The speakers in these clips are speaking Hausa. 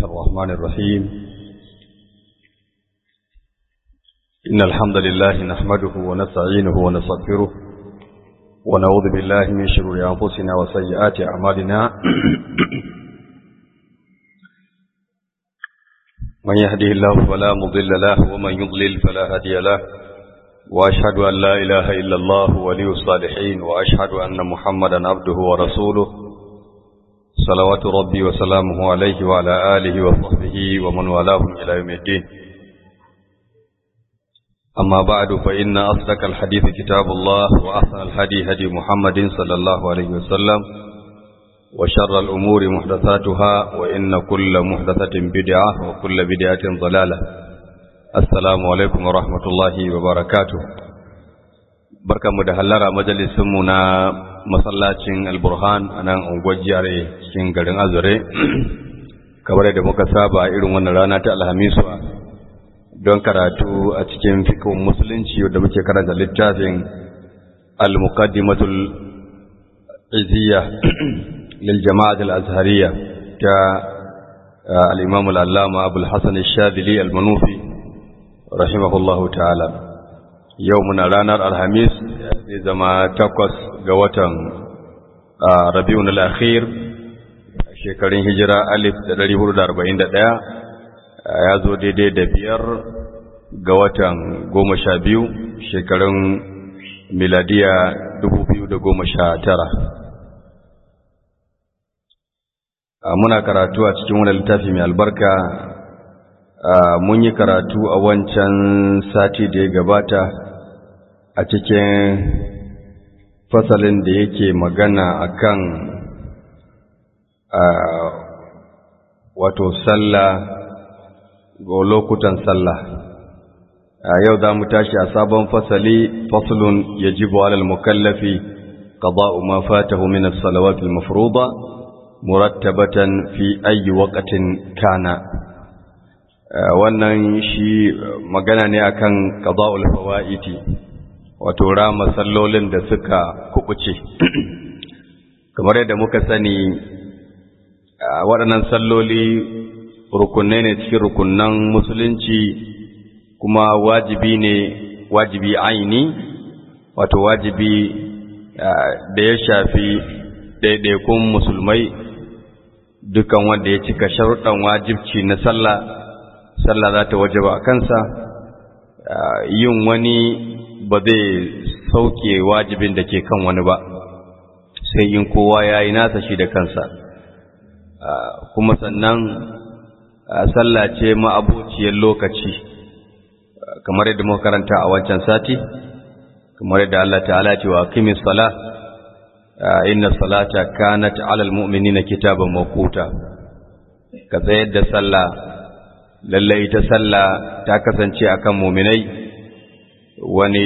الرحمن الرحيم إن الحمد لله نحمده ونستعينه ونستغفره ونعوذ بالله من شرور أنفسنا وسيئات أعمالنا من يهده الله فلا مضل له ومن يضلل فلا هادي له وأشهد أن لا إله إلا الله ولي الصالحين وأشهد أن محمدا عبده ورسوله صلوات ربي وسلامه عليه وعلى آله وصحبه ومن والاهم إلى يوم الدين أما بعد فإن أصدق الحديث كتاب الله وأحسن الهدي هدي محمد صلى الله عليه وسلم وشر الأمور محدثاتها وإن كل محدثة بدعة وكل بدعة ضلالة السلام عليكم ورحمة الله وبركاته بركة مدهلرة مجلسمنا masallacin alburhan a nan unguwar jiyare cikin garin azure kamar da muka saba irin wannan rana ta alhamisu don karatu a cikin fikon musulunci da muke karanta littafin al-muqaddimatul izziya lil jama'at al-azhariyya ta al-imam al-allama abul hasan ash-shadili al-manufi rahimahullahu ta'ala yau muna ranar alhamis zai zama takwas ga watan rabiun al-akhir shekarun hijira alif da dari hudu da arba'in da ɗaya ya zo daidai da biyar ga watan goma sha biyu shekarun miladiya dubu biyu da goma sha tara muna karatu a cikin wani littafi mai albarka mun yi karatu a wancan sati da ya gabata a cikin fasalin da yake magana akan wato sallah ga lokutan sallah yau za mu tashi a sabon fasali faslun yajibu alal mukallafi qada'u ma fatahu min as-salawati al-mafruḍa murattabatan fi ayyi waqtin kana wannan shi magana ne akan qada'ul fawaiti wato rama sallolin da suka kubuce kamar yadda muka sani waɗannan salloli rukunne ne cikin rukunnan musulunci kuma wajibi ne wajibi aini wato wajibi da ya shafi ɗaiɗaikun musulmai dukan wanda ya cika sharuɗan wajibci na sallah sallah za ta wajaba a kansa yin wani ba zai sauke wajibin da ke kan wani ba sai yin kowa ya yi nasa shi da kansa kuma sannan sallah ce ma'abociyar lokaci kamar yadda muka karanta a wancan sati kamar yadda Allah ta'ala ce wa kimis sala inna salata kanat alal mu'minina kitaban mawquta ka tsayar da sallah lallai ta sallah ta kasance akan mu'minai wani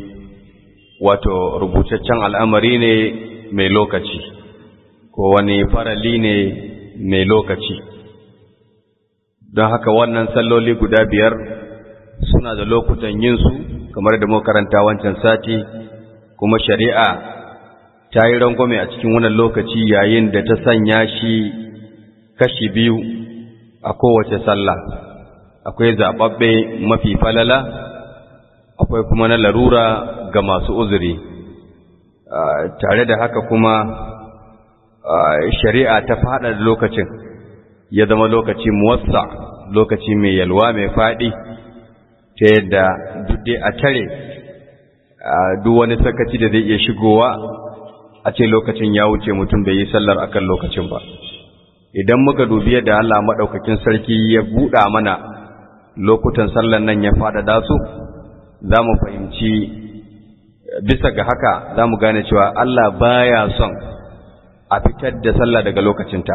wato rubutaccen al'amari ne mai lokaci ko wani farali ne mai lokaci don haka wannan salloli guda biyar suna da lokutan yinsu kamar da karanta wancan sati kuma shari'a ta yi rangwame a cikin wannan lokaci yayin da ta sanya shi kashi biyu a kowace sallah akwai zaɓaɓɓe mafi falala akwai kuma na larura ga masu uzuri tare da haka kuma shari'a ta fada da lokacin ya zama lokaci muwassa lokaci mai yalwa mai faɗi ta yadda duk a tare duk wani sakaci da zai iya shigowa a ce lokacin ya wuce mutum bai yi sallar akan lokacin ba idan muka dubi yadda Allah maɗaukakin sarki ya buɗa mana lokutan sallar nan ya faɗaɗa su za mu fahimci bisa ga haka za mu gane cewa Allah baya son a fitar da sallah daga lokacinta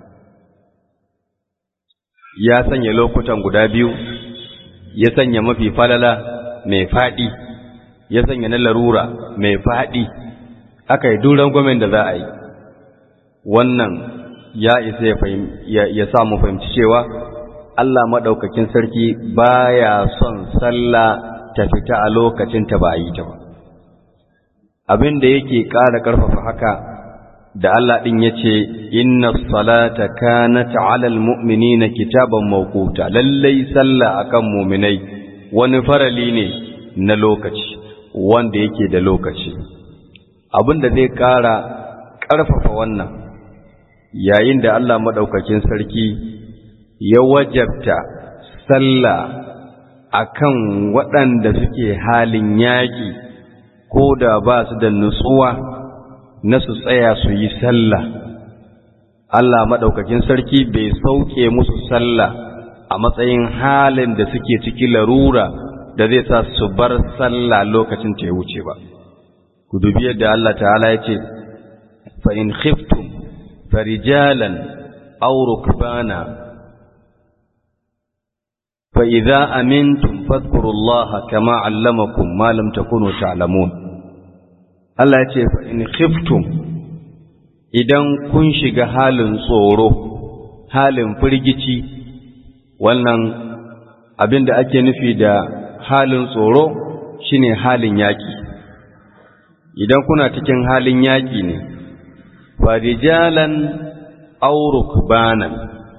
ya sanya lokutan guda biyu ya sanya mafi falala mai faɗi ya sanya na larura mai faɗi aka yi duran gwamen da za a yi wannan ya isa ya sa mu fahimci cewa Allah maɗaukakin sarki baya son sallah ta fita a lokacin ta ba a yi ta ba abin da yake ƙara ƙarfafa haka da Allah ɗin ya ce, Inna salata kanat alal mu'minina kitaban mawquta lallai sallah akan muminai wani farali ne na lokaci, wanda yake da lokaci. Abin da zai ƙara ƙarfafa wannan, yayin da Allah maɗaukakin sarki ya wajabta sallah akan waɗanda suke halin yaƙi ko da ba su da nutsuwa na su tsaya su yi sallah Allah maɗaukakin sarki bai sauke musu sallah a matsayin halin da suke ciki larura da zai sa su bar sallah lokacin ta ya wuce ba ku dubi yadda Allah ta'ala ya ce fa in khiftum farijalan aw rukbana fa idza amintum fadhkurullaha kama 'allamakum ma lam takunu ta'lamun Allah ya ce in khiftum idan kun shiga halin tsoro halin firgici wannan abin da ake nufi da halin tsoro shine halin yaƙi idan kuna cikin halin yaƙi ne farijalan aw rukbanan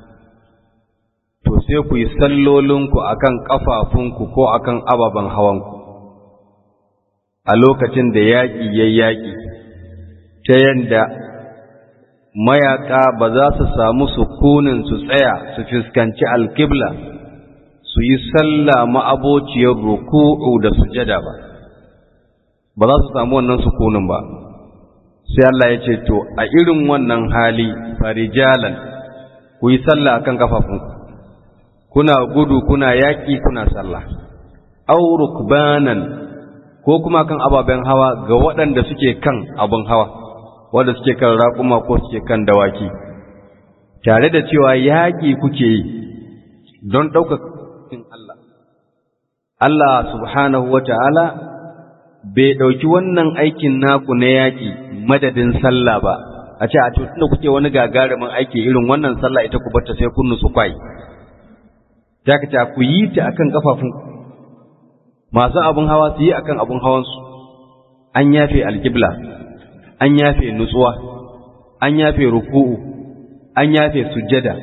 to sai ku yi sallolinku akan kafafunku ko akan ababen hawanku a lokacin da yaƙi ya yaƙi ta yadda mayaƙa ba za su samu sukunin su tsaya su fuskanci alkibla su yi sallah ma'abociyar ruku'u da sujada ba ba za su samu wannan sukunin ba sai Allah ya ce to a irin wannan hali farijalan ku yi sallah akan kafafunku kuna gudu kuna yaƙi kuna sallah au rukbanan ko kuma kan ababen hawa ga waɗanda suke kan abin hawa wanda suke kan raƙuma ko suke kan dawaki tare da cewa yaƙi kuke yi don ɗaukakin Allah Allah subhanahu wa ta'ala bai ɗauki wannan aikin naku na yaƙi madadin sallah ba a ce a tutun da kuke wani gagarumin aiki irin wannan sallah ita ku bata sai kun nutsu kwai ta ka ku yi ta akan kafafunku masu abin hawa su yi akan abin hawansu an yafe alkibla an yafe nutsuwa an yafe ruku'u an yafe sujjada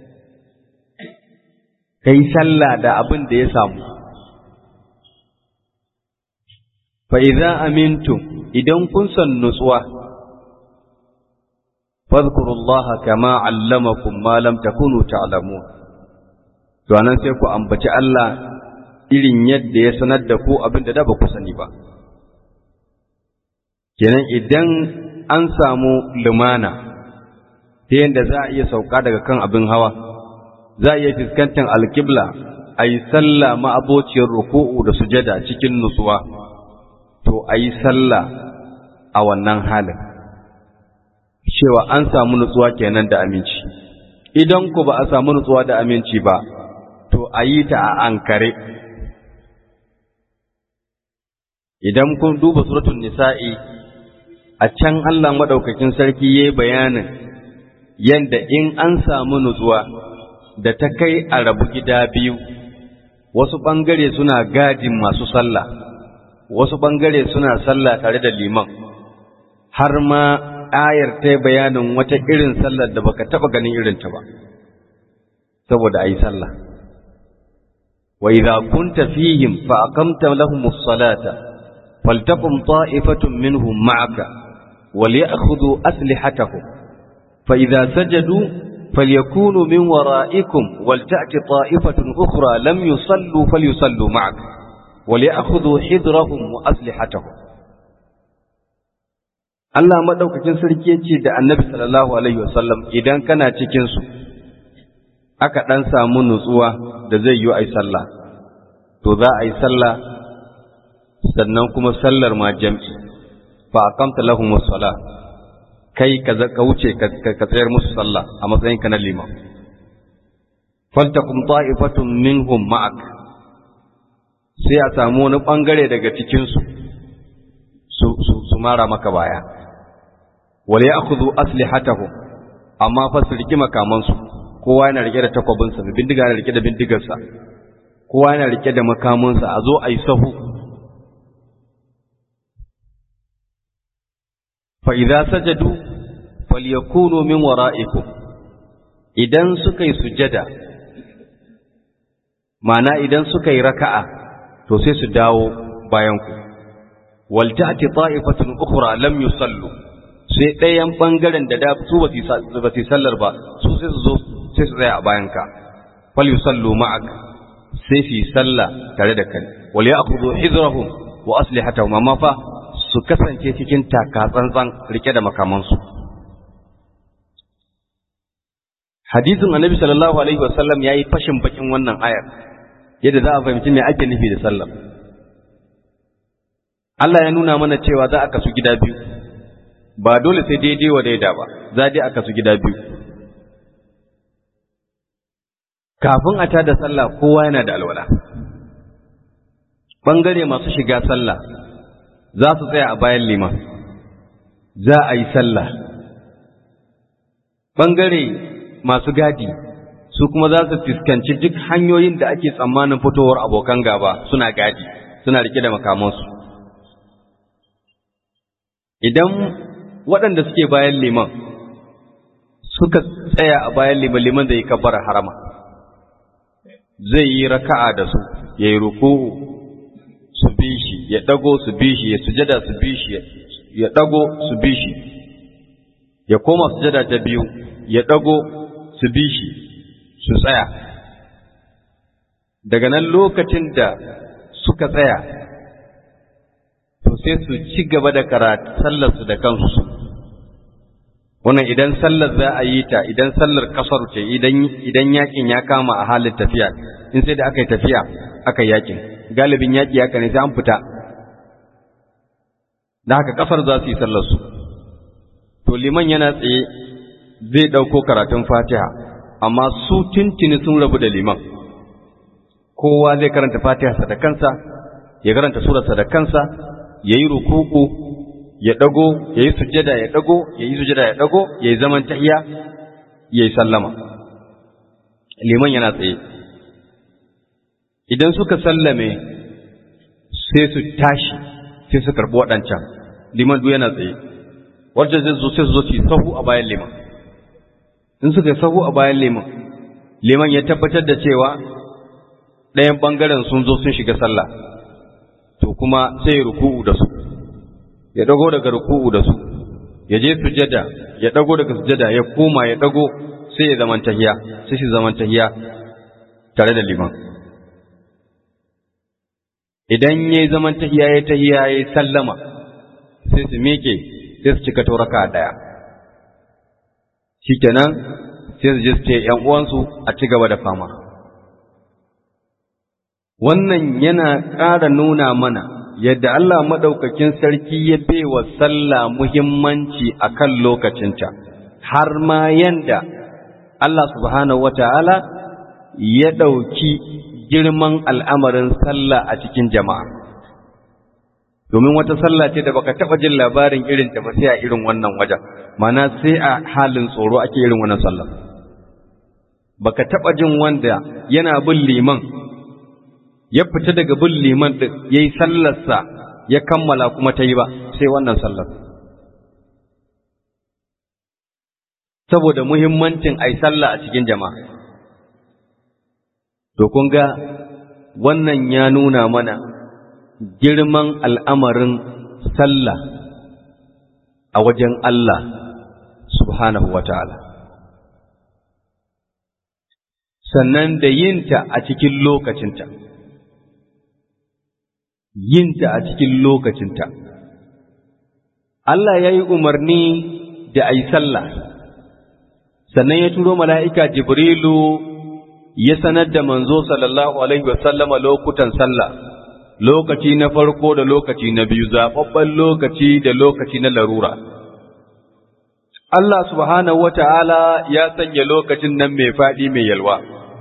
kai sallah da abin da ya samu fa idza amintum idan kun san nutsuwa fadhkurullaha kama allamakum ma lam takunu ta'lamun to anan sai ku ambaci Allah irin yadda ya sanar da ku abin da da ba ku sani ba. Kenan idan an samu lumana ta yadda za a iya sauka daga kan abin hawa, za a iya fuskantar alkibla a yi sallah ma'abociyar ruku'u da sujada cikin nutsuwa, to a yi sallah a wannan halin. Cewa an samu nutsuwa kenan da aminci. Idan ku ba a samu nutsuwa da aminci ba, to a yi ta a ankare. idan kun duba suratul nisa'i a can Allah madaukakin sarki yayi bayanin yanda in an samu nutsuwa da ta kai a rabu gida biyu wasu bangare suna gadin masu sallah wasu bangare suna sallah tare da liman har ma ayar ta bayanin wata irin sallar da baka taba ganin irin ta ba saboda ayi sallah wa idza kunta fihim fa aqamta lahumus salata فلتقم طائفة منهم معك وليأخذوا أسلحتهم فإذا سجدوا فليكونوا من ورائكم ولتأت طائفة أخرى لم يصلوا فليصلوا معك وليأخذوا حذرهم وأسلحتهم Allah madaukakin sarki yace da Annabi sallallahu alaihi wasallam idan kana cikin su aka dan samu nutsuwa da zai yi ai sallah to za a yi sallah sannan kuma sallar ma jam'i fa aqamta lahum as-salah kai ka ka wuce ka tsayar musu sallah a matsayin ka na liman faltakum ta'ifatun minhum ma'ak sai a samu wani bangare daga cikin su su su mara maka baya wal ya'khudhu aslihatahum amma fa su riki makaman su kowa yana rike da takwabinsa bindiga yana rike da bindigarsa kowa yana rike da makamansa a zo a yi sahu fa'iza sajadu falyakunu min wara'ikum idan suka yi sujada ma'ana idan suka yi raka'a to sai su dawo bayan ku wal ta'ti ta'ifatun ukhra lam yusallu sai ɗayan bangaren da da su ba su sallar ba su sai su zo sai su tsaya a bayan ka fal yusallu ma'ak sai su yi sallah tare da kai wal ya'khudhu hidrahum wa aslihatahum amma fa su kasance cikin taka tsantsan rike da makamansu hadisin annabi sallallahu alaihi wasallam yayi fashin bakin wannan ayar yadda za a fahimci me ake nufi da sallah Allah ya nuna mana cewa za a kasu gida biyu ba dole sai daidai wa daida ba za dai a kasu gida biyu kafin a tada sallah kowa yana da alwala bangare masu shiga sallah za su tsaya a bayan liman za a yi sallah bangare masu gadi su kuma za su fuskanci duk hanyoyin da ake tsammanin fitowar abokan gaba suna gadi suna rike da makamansu idan waɗanda suke bayan liman suka tsaya a bayan liman liman zai kabbara harama zai yi raka'a da su ya yi ruku'u su bi shi ya ɗago su bi shi ya sujada su bi shi ya ɗago su bi shi ya koma sujada ta biyu ya ɗago su bi shi su tsaya daga nan lokacin da suka tsaya to sai su ci gaba da karatu sallarsu da kansu wannan idan sallar za a yi ta idan sallar kasar ce idan yakin ya kama a halin tafiya in sai da aka yi tafiya aka yi yakin galibin yaki haka ne sai an fita da haka kasar za su yi sallarsu to liman yana tsaye zai ɗauko karatun fatiha amma su tuntuni sun rabu da liman kowa zai karanta fatiha da kansa ya karanta surarsa da kansa ya yi rukuku ya ɗago ya yi sujjada ya ɗago ya yi sujjada ya ɗago ya yi zaman tahiya ya yi sallama liman yana tsaye idan suka sallame sai su tashi sai su karɓi waɗancan liman duk yana tsaye wajen zai zo sai su zo su yi sahu a bayan liman in suka yi sahu a bayan liman liman ya tabbatar da cewa ɗayan ɓangaren sun zo sun shiga sallah to kuma sai ya ruku'u da su ya dago daga ruku'u da su ya je sujada ya dago daga sujada ya koma ya dago sai ya zaman tahiya sai shi zaman tahiya tare da liman idan yayi zaman tahiya ya tahiya ya sallama sai su miƙe sai su cika tauraka daya shikenan sai su je su ce ‘yan uwansu a ci gaba da fama. Wannan yana ƙara nuna mana yadda Allah maɗaukakin sarki ya wa sallah muhimmanci a kan lokacinta, har ma yanda Allah subhanahu wa ta'ala ya ɗauki girman al'amarin sallah a cikin jama'a. Domin wata sallah ce da baka taɓa jin labarin irin ta ba sai a irin wannan wajen, mana sai a halin tsoro ake irin wannan sallah. Baka taɓa jin wanda yana bin liman ya fita daga bin liman ɗin ya yi sallarsa ya kammala kuma ta yi ba sai wannan sallar. Saboda muhimmancin ai sallah a cikin jama'a. To kun ga wannan ya nuna mana girman al'amarin sallah a wajen Allah subhanahu wa ta'ala. Sannan da yinta a cikin lokacinta. yinta a cikin lokacinta. Allah ya yi umarni da a yi sallah, sannan ya turo mala'ika Jibrilu ya sanar da manzo sallallahu Alaihi wasallama lokutan sallah, lokaci na farko da lokaci na biyu, zaɓaɓɓen lokaci da lokaci na larura. Allah subhanahu wa ta'ala ya sanya lokacin nan mai faɗi mai yalwa.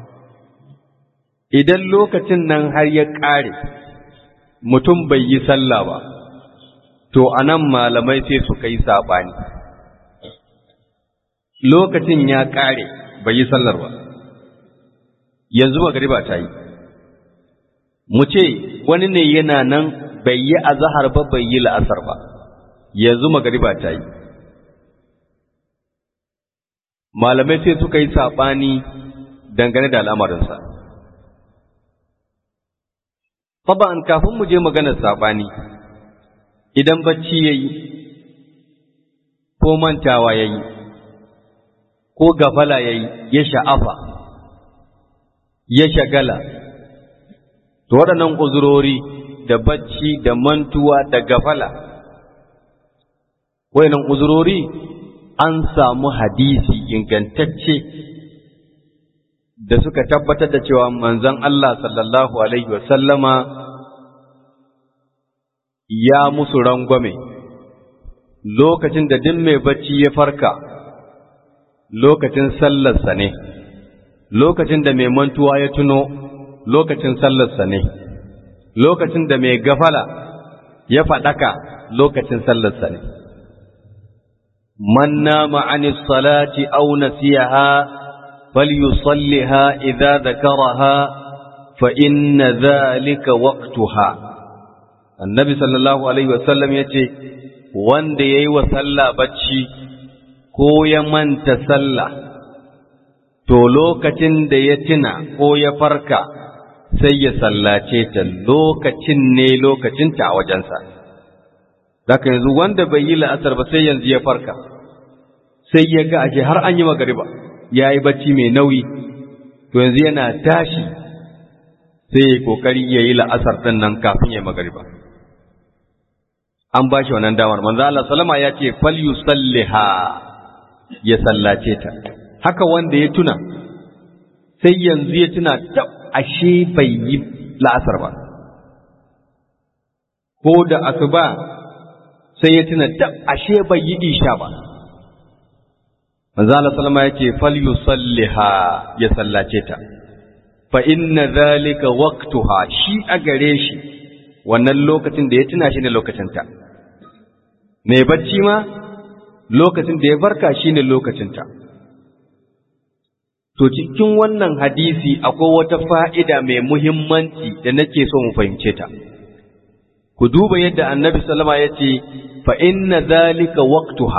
Idan lokacin nan har ya ƙare, mutum bai yi sallah ba, to a nan malamai sai suka yi saɓani. Lokacin ya ƙare bai yi sallar ba, yanzu magariba ta yi. Mu ce wani ne yana nan bai yi azahar ba bai yi la'asar ba, yanzu magariba ta yi. malamai sai suka yi saɓani dangane da al'amarinsa Taba'an kafin mu je maganar saɓani, idan bacci ya yi, ko mantawa ya yi, ko gafala ya yi, ya sha'afa, ya shagala, to waɗannan uzurori da bacci da mantuwa da gafala, waɗannan uzurori an samu hadisi ingantacce da suka tabbatar da cewa manzon Allah sallallahu Alaihi wasallama ya musu rangwame lokacin da duk mai bacci ya farka lokacin sallarsa ne, lokacin da mai mantuwa ya tuno lokacin sallarsa ne, lokacin da mai gafala ya faɗaka lokacin sallarsa ne. Man nama anis salati au nasiyaha فليصلها إذا ذكرها فإن ذلك وقتها النبي صلى الله عليه وسلم يتي wanda ya yi wa sallah bacci ko ya manta sallah to lokacin da ya tuna ko ya farka sai ya sallace ta lokacin ne lokacinta a wajensa zaka yanzu wanda bai yi la'asar ba sai yanzu ya farka sai ya ga ashe har an yi magariba ya yi bacci mai nauyi to yanzu yana tashi sai ya yi kokari ya yi la'asar ɗin nan kafin ya yi magariba an ba shi wannan damar manzo Allah salama ya ce fal yusalliha ya sallace ta haka wanda ya tuna sai yanzu ya tuna tab ashe bai yi la'asar ba ko da asuba sai ya tuna tab ashe bai yi isha ba manzo Allah sallama yake falyusalliha ya sallace ta fa inna zalika waqtuha shi a gare shi wannan lokacin da ya tuna shi ne lokacin ta mai bacci ma lokacin da ya farka shine lokacin ta to cikin wannan hadisi akwai wata fa'ida mai muhimmanci da nake so mu fahimce ta ku duba yadda annabi sallama yace fa inna zalika waqtuha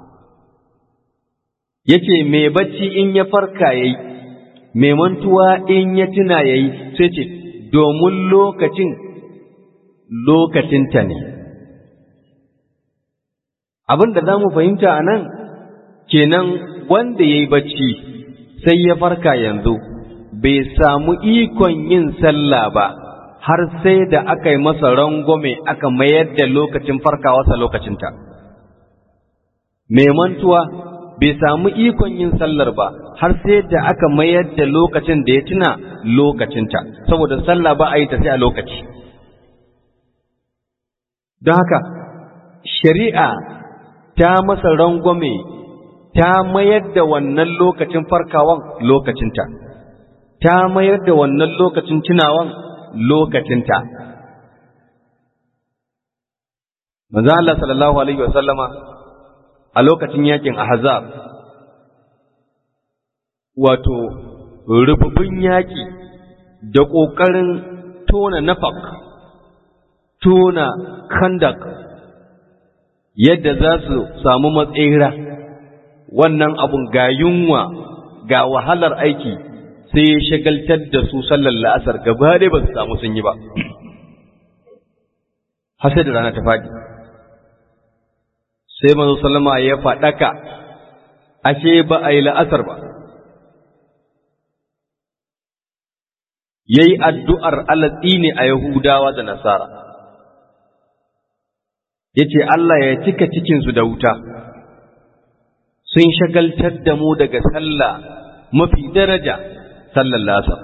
yace mai bacci in ya farka yayi mai mantuwa in ya tuna yayi sai ce domin lokacin lokacinta ne abin da za mu fahimta a nan kenan wanda ya yi bacci sai ya farka yanzu bai samu ikon yin sallah ba har sai da aka yi masa rangwame aka mayar da lokacin farkawarsa lokacinta mai mantuwa bai samu ikon yin sallar ba har sai da aka mayar da lokacin da ya tuna lokacinta saboda sallah ba a yi ta sai a lokaci don haka shari'a ta masa rangwame ta mayar da wannan lokacin farkawan lokacinta ta mayar da wannan lokacin tunawan lokacinta manzo Allah sallallahu alaihi wasallama a lokacin yakin ahzab wato rububin yaki da ƙoƙarin tona nafak tona kandak yadda za su samu matsera wannan abun ga yunwa ga wahalar aiki sai ya shagaltar da su sallar la'asar gaba dai ba su samu sun yi ba har sai da rana ta faɗi sai manzo sallama ya faɗaka ashe ba a yi la'asar ba ya yi addu'ar alatsi ne a Yahudawa da Nasara, ya ce Allah ya cika cikinsu da wuta, sun shagaltar da mu daga sallah mafi daraja sallar lasar.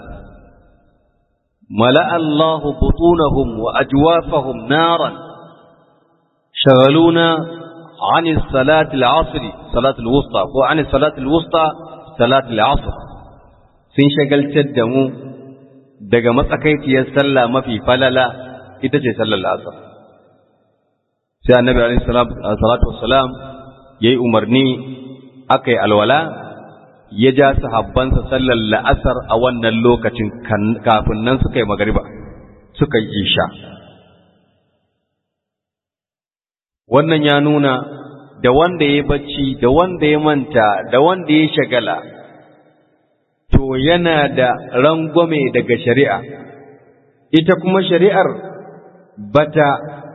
ملأ الله بطونهم وأجوافهم نارا شغلونا عن الصلاة العصر صلاة الوسطى وعن الصلاة الوسطى صلاة العصر sun shagaltar da mu daga matsakaiciyar sallah mafi falala ita ce sallar asar sai annabi alaihi salatu wassalam yayi umarni aka yi alwala ya ja sahabbansa sallar la'asar a wannan lokacin kafin nan suka yi magariba suka yi isha wannan ya nuna da wanda ya bacci da wanda ya manta da wanda ya shagala to yana da rangwame daga shari'a ita kuma shari'ar bata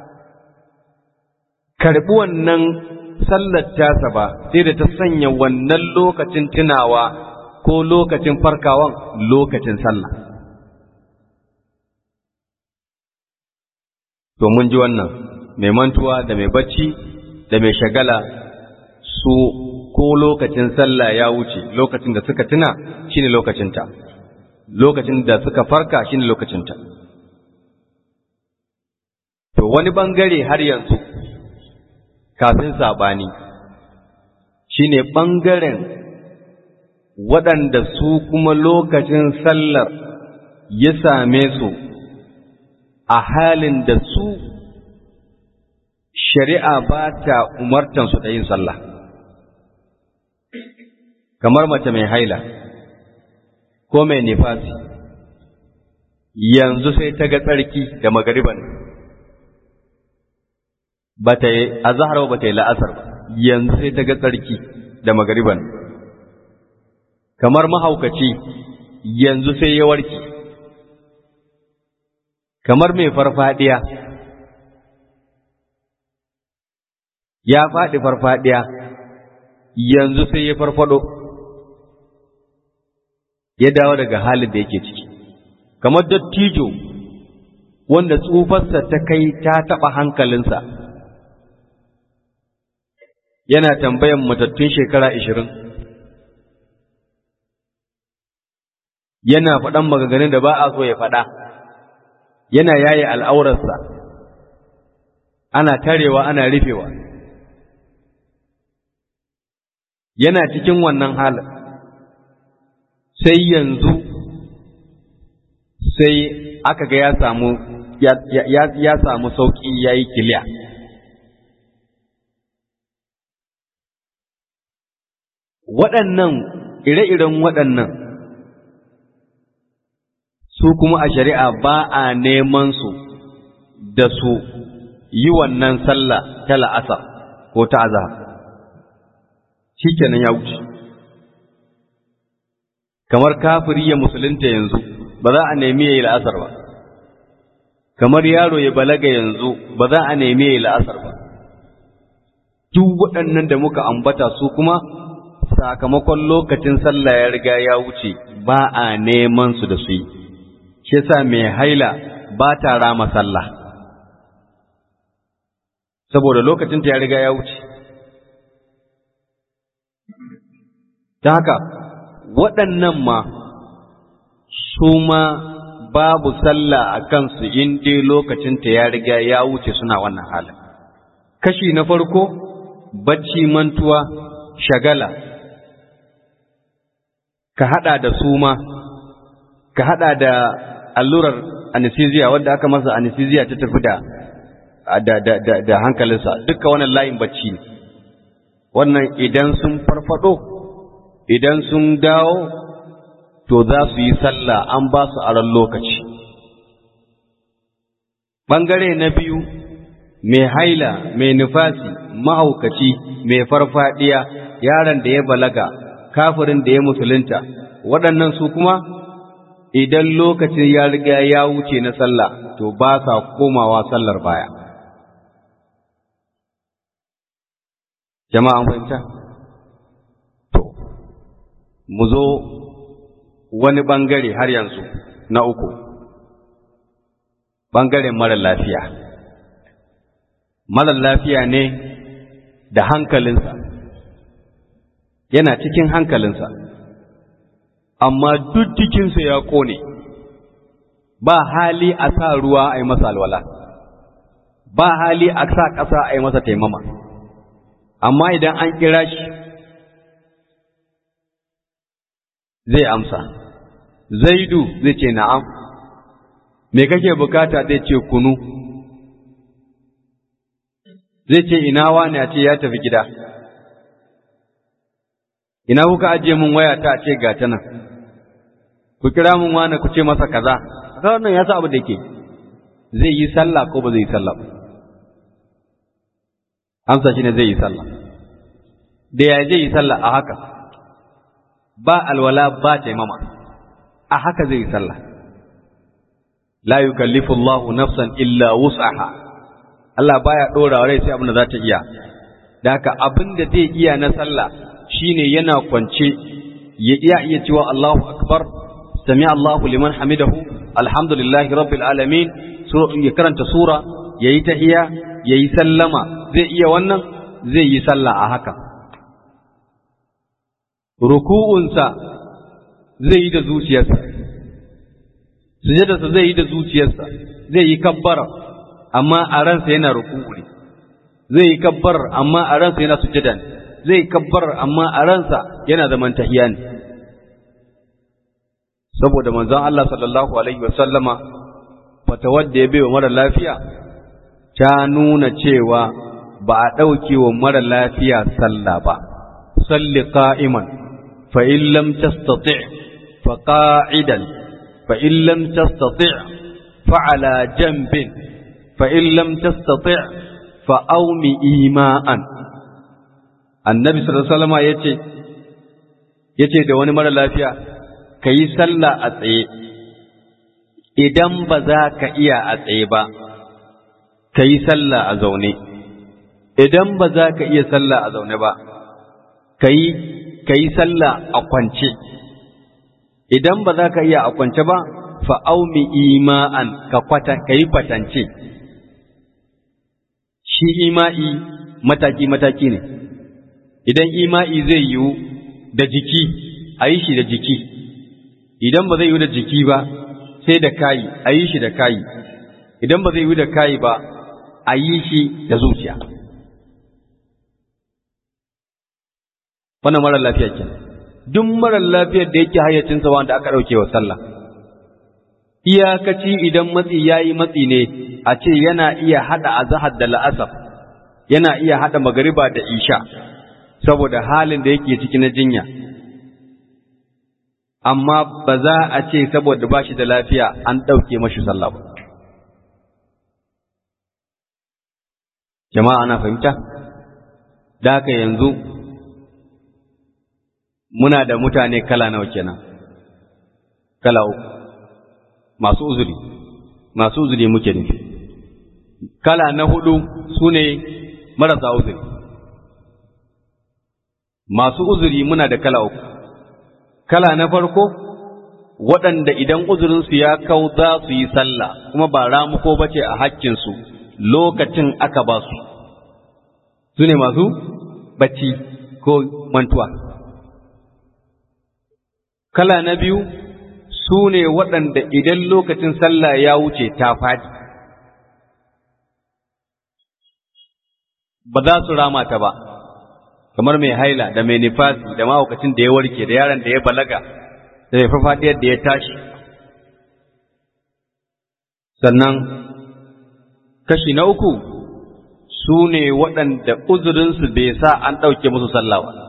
karbi wannan sallar tasa ba sai da ta sanya wannan lokacin tunawa ko lokacin farkawan lokacin sallah to mun ji wannan mai mantuwa da mai bacci da mai shagala su ko lokacin sallah ya wuce lokacin da suka tuna shine lokacinta lokacin da suka farka shine lokacinta to wani bangare har yanzu kafin saɓani shine ɓangaren waɗanda su kuma lokacin sallar ya same su a halin da su shari'a ba ta umartansu da yin sallah kamar mace mai haila ko mai nifasi yanzu sai ta ga tsarki da magariban ba ta yi azahar ba ta yi la'asar ba yanzu sai ta ga tsarki da magariban kamar mahaukaci yanzu sai ya warke kamar mai farfadiya ya faɗi farfadiya yanzu sai ya farfado ya dawo daga halin da yake ciki kamar dattijo wanda tsufarsa ta kai ta taɓa hankalinsa yana tambayan matattun shekara ishirin yana faɗan maganganun da ba a so ya faɗa yana yaye al'aurarsa ana tarewa ana rufewa yana cikin wannan halin sai yanzu sai aka ga ya samu ya samu sauƙi ya yi kiliya waɗannan ire-iren waɗannan su kuma a shari'a ba a neman su da su yi wannan sallah ta la'asar ko ta azahar shi kenan ya wuce kamar kafiri ya musulunta yanzu ba za a nemi ya yi la'asar ba kamar yaro ya balaga yanzu ba za a nemi ya yi la'asar ba duk waɗannan da muka ambata su kuma sakamakon lokacin sallah ya riga ya wuce ba a neman su da su yi shi yasa mai haila ba ta rama sallah saboda lokacin ta ya riga ya wuce ta haka waɗannan ma su ma babu sallah a kansu in dai lokacin ta ya riga ya wuce suna wannan halin kashi na farko bacci mantuwa shagala ka hada da suma ka hada da allurar anesthesia wanda aka masa anesthesia ta tafi da da da da, da hankalinsa duka wannan layin bacci ne wannan idan sun farfado idan sun dawo to za su yi sallah an ba su aron lokaci ɓangare na biyu mai haila mai nufasi mahaukaci mai farfadiya yaron da ya balaga kafirin da ya musulunta waɗannan su kuma idan lokacin ya riga ya wuce na sallah to ba sa komawa sallar baya jama'an fahimta to mu zo wani ɓangare har yanzu na uku ɓangaren mara lafiya mara lafiya ne da hankalinsa yana cikin hankalinsa amma duk jikinsa ya ƙone ba hali a sa ruwa a yi masa alwala ba hali a sa ƙasa a yi masa taimama amma idan an kira shi zai amsa zaidu zai ce na'am me kake bukata zai ce kunu zai ce ina wani a ce ya tafi gida ina kuka ajiye mun waya ta ce ga ta nan ku kira mun wani ku ce masa kaza kaga wannan ya sa abu da ke zai yi sallah ko ba zai yi sallah ba amsa shine zai yi sallah da ya zai yi sallah a haka ba alwala ba taimama a haka zai yi sallah la yukallifu Allahu nafsan illa wus'aha Allah baya dora rai sai abin da za ta iya da haka abin da zai iya na sallah shine yana kwance ya iya iya cewa Allahu akbar sami Allahu liman hamidahu alhamdulillahi rabbil alamin ya karanta sura yayi tahiyya yayi sallama zai iya wannan zai yi sallah a haka ruku'unsa zai yi da zuciyarsa sujadarsa zai yi da zuciyarsa zai yi kabbara amma a ransa yana ruku'u ne zai yi kabbar amma a ransa yana sujada ne zai kabbar amma a ransa yana zaman tahiya ne saboda manzon Allah sallallahu alaihi wa sallama fatawar da ya bai wa mara lafiya ta nuna cewa ba a ɗauke wa mara lafiya sallah ba salli qa'iman fa in lam tastati' fa qa'idan fa in lam tastati' fa ala janbin fa in lam tastati' fa aumi ima'an annabi sallallahu alaihi wasallam yace yace da wani mara lafiya kayi sallah a tsaye idan ba za ka iya a tsaye ba kayi sallah a zaune idan ba za ka iya sallah a zaune ba kayi kayi sallah a kwance idan ba za ka iya a kwance ba fa aumi ima'an ka kwata kayi kwatance shi ima'i mataki-mataki ne, idan ima'i zai yiwu da jiki, a yi shi da jiki, idan ba zai yiwu da jiki ba, sai da kayi, a yi shi da kayi, idan ba zai yiwu da kayi ba, a yi shi da zuciya. Wannan marar lafiya ke, duk marar lafiyar da yake hayyacinsa wanda aka ɗauke wa sallah. Iyakaci idan matsi ya yi matsi ne, a ce yana iya haɗa azahar da la'asar, yana iya haɗa magariba da isha, saboda halin da yake ciki na jinya. Amma ba za a ce saboda ba shi da lafiya an ɗauke mashi sallah ba. Jama'a ana fahimta? Da haka yanzu muna da mutane kala nawa kenan, kala uku, masu uzuri, masu uzuri muke nufi. kala na hudu su ne marasa uzuri masu uzuri muna da kala uku kala na farko waɗanda idan uzurinsu ya kau za su yi sallah kuma ba ramuko ba ce a hakkinsu lokacin aka ba su su ne masu bacci ko mantuwa kala na biyu su ne waɗanda idan lokacin sallah ya wuce ta faɗi ba za su rama ta ba kamar mai haila da mai nifasi da mahaukacin da ya warke da yaron da ya balaga da mai farfadiyar da ya tashi sannan kashi na uku su ne waɗanda uzurinsu bai sa an ɗauke musu sallah ba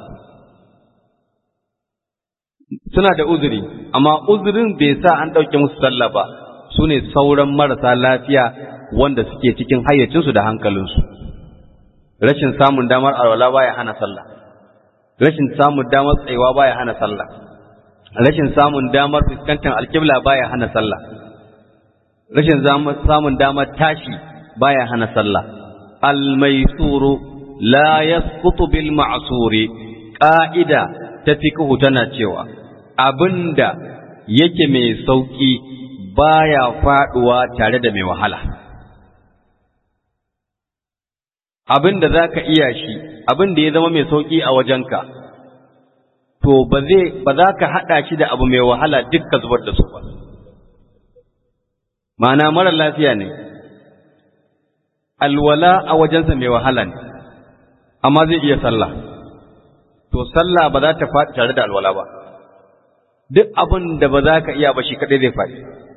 suna da uzuri amma uzurin bai sa an ɗauke musu sallah ba su ne sauran marasa lafiya wanda suke cikin hayyacinsu da hankalinsu rashin samun damar alwala baya hana sallah rashin samun damar tsayuwa baya hana sallah rashin samun damar fuskantar alkibla baya hana sallah rashin samun damar tashi baya hana sallah almaisuru la yasqutu bil ma'suri qa'ida ta fiqhu tana cewa abinda yake mai sauki baya faduwa tare da mai wahala abin da za ka iya shi abin da ya zama mai sauƙi a wajenka to ba zai ba za ka haɗa shi da abu mai wahala duk ka zubar da su ba ma'ana mara lafiya ne alwala a wajensa mai wahala ne amma zai iya sallah to sallah ba za ta faɗi tare da alwala ba duk abin da ba za ka iya ba shi kaɗai zai faɗi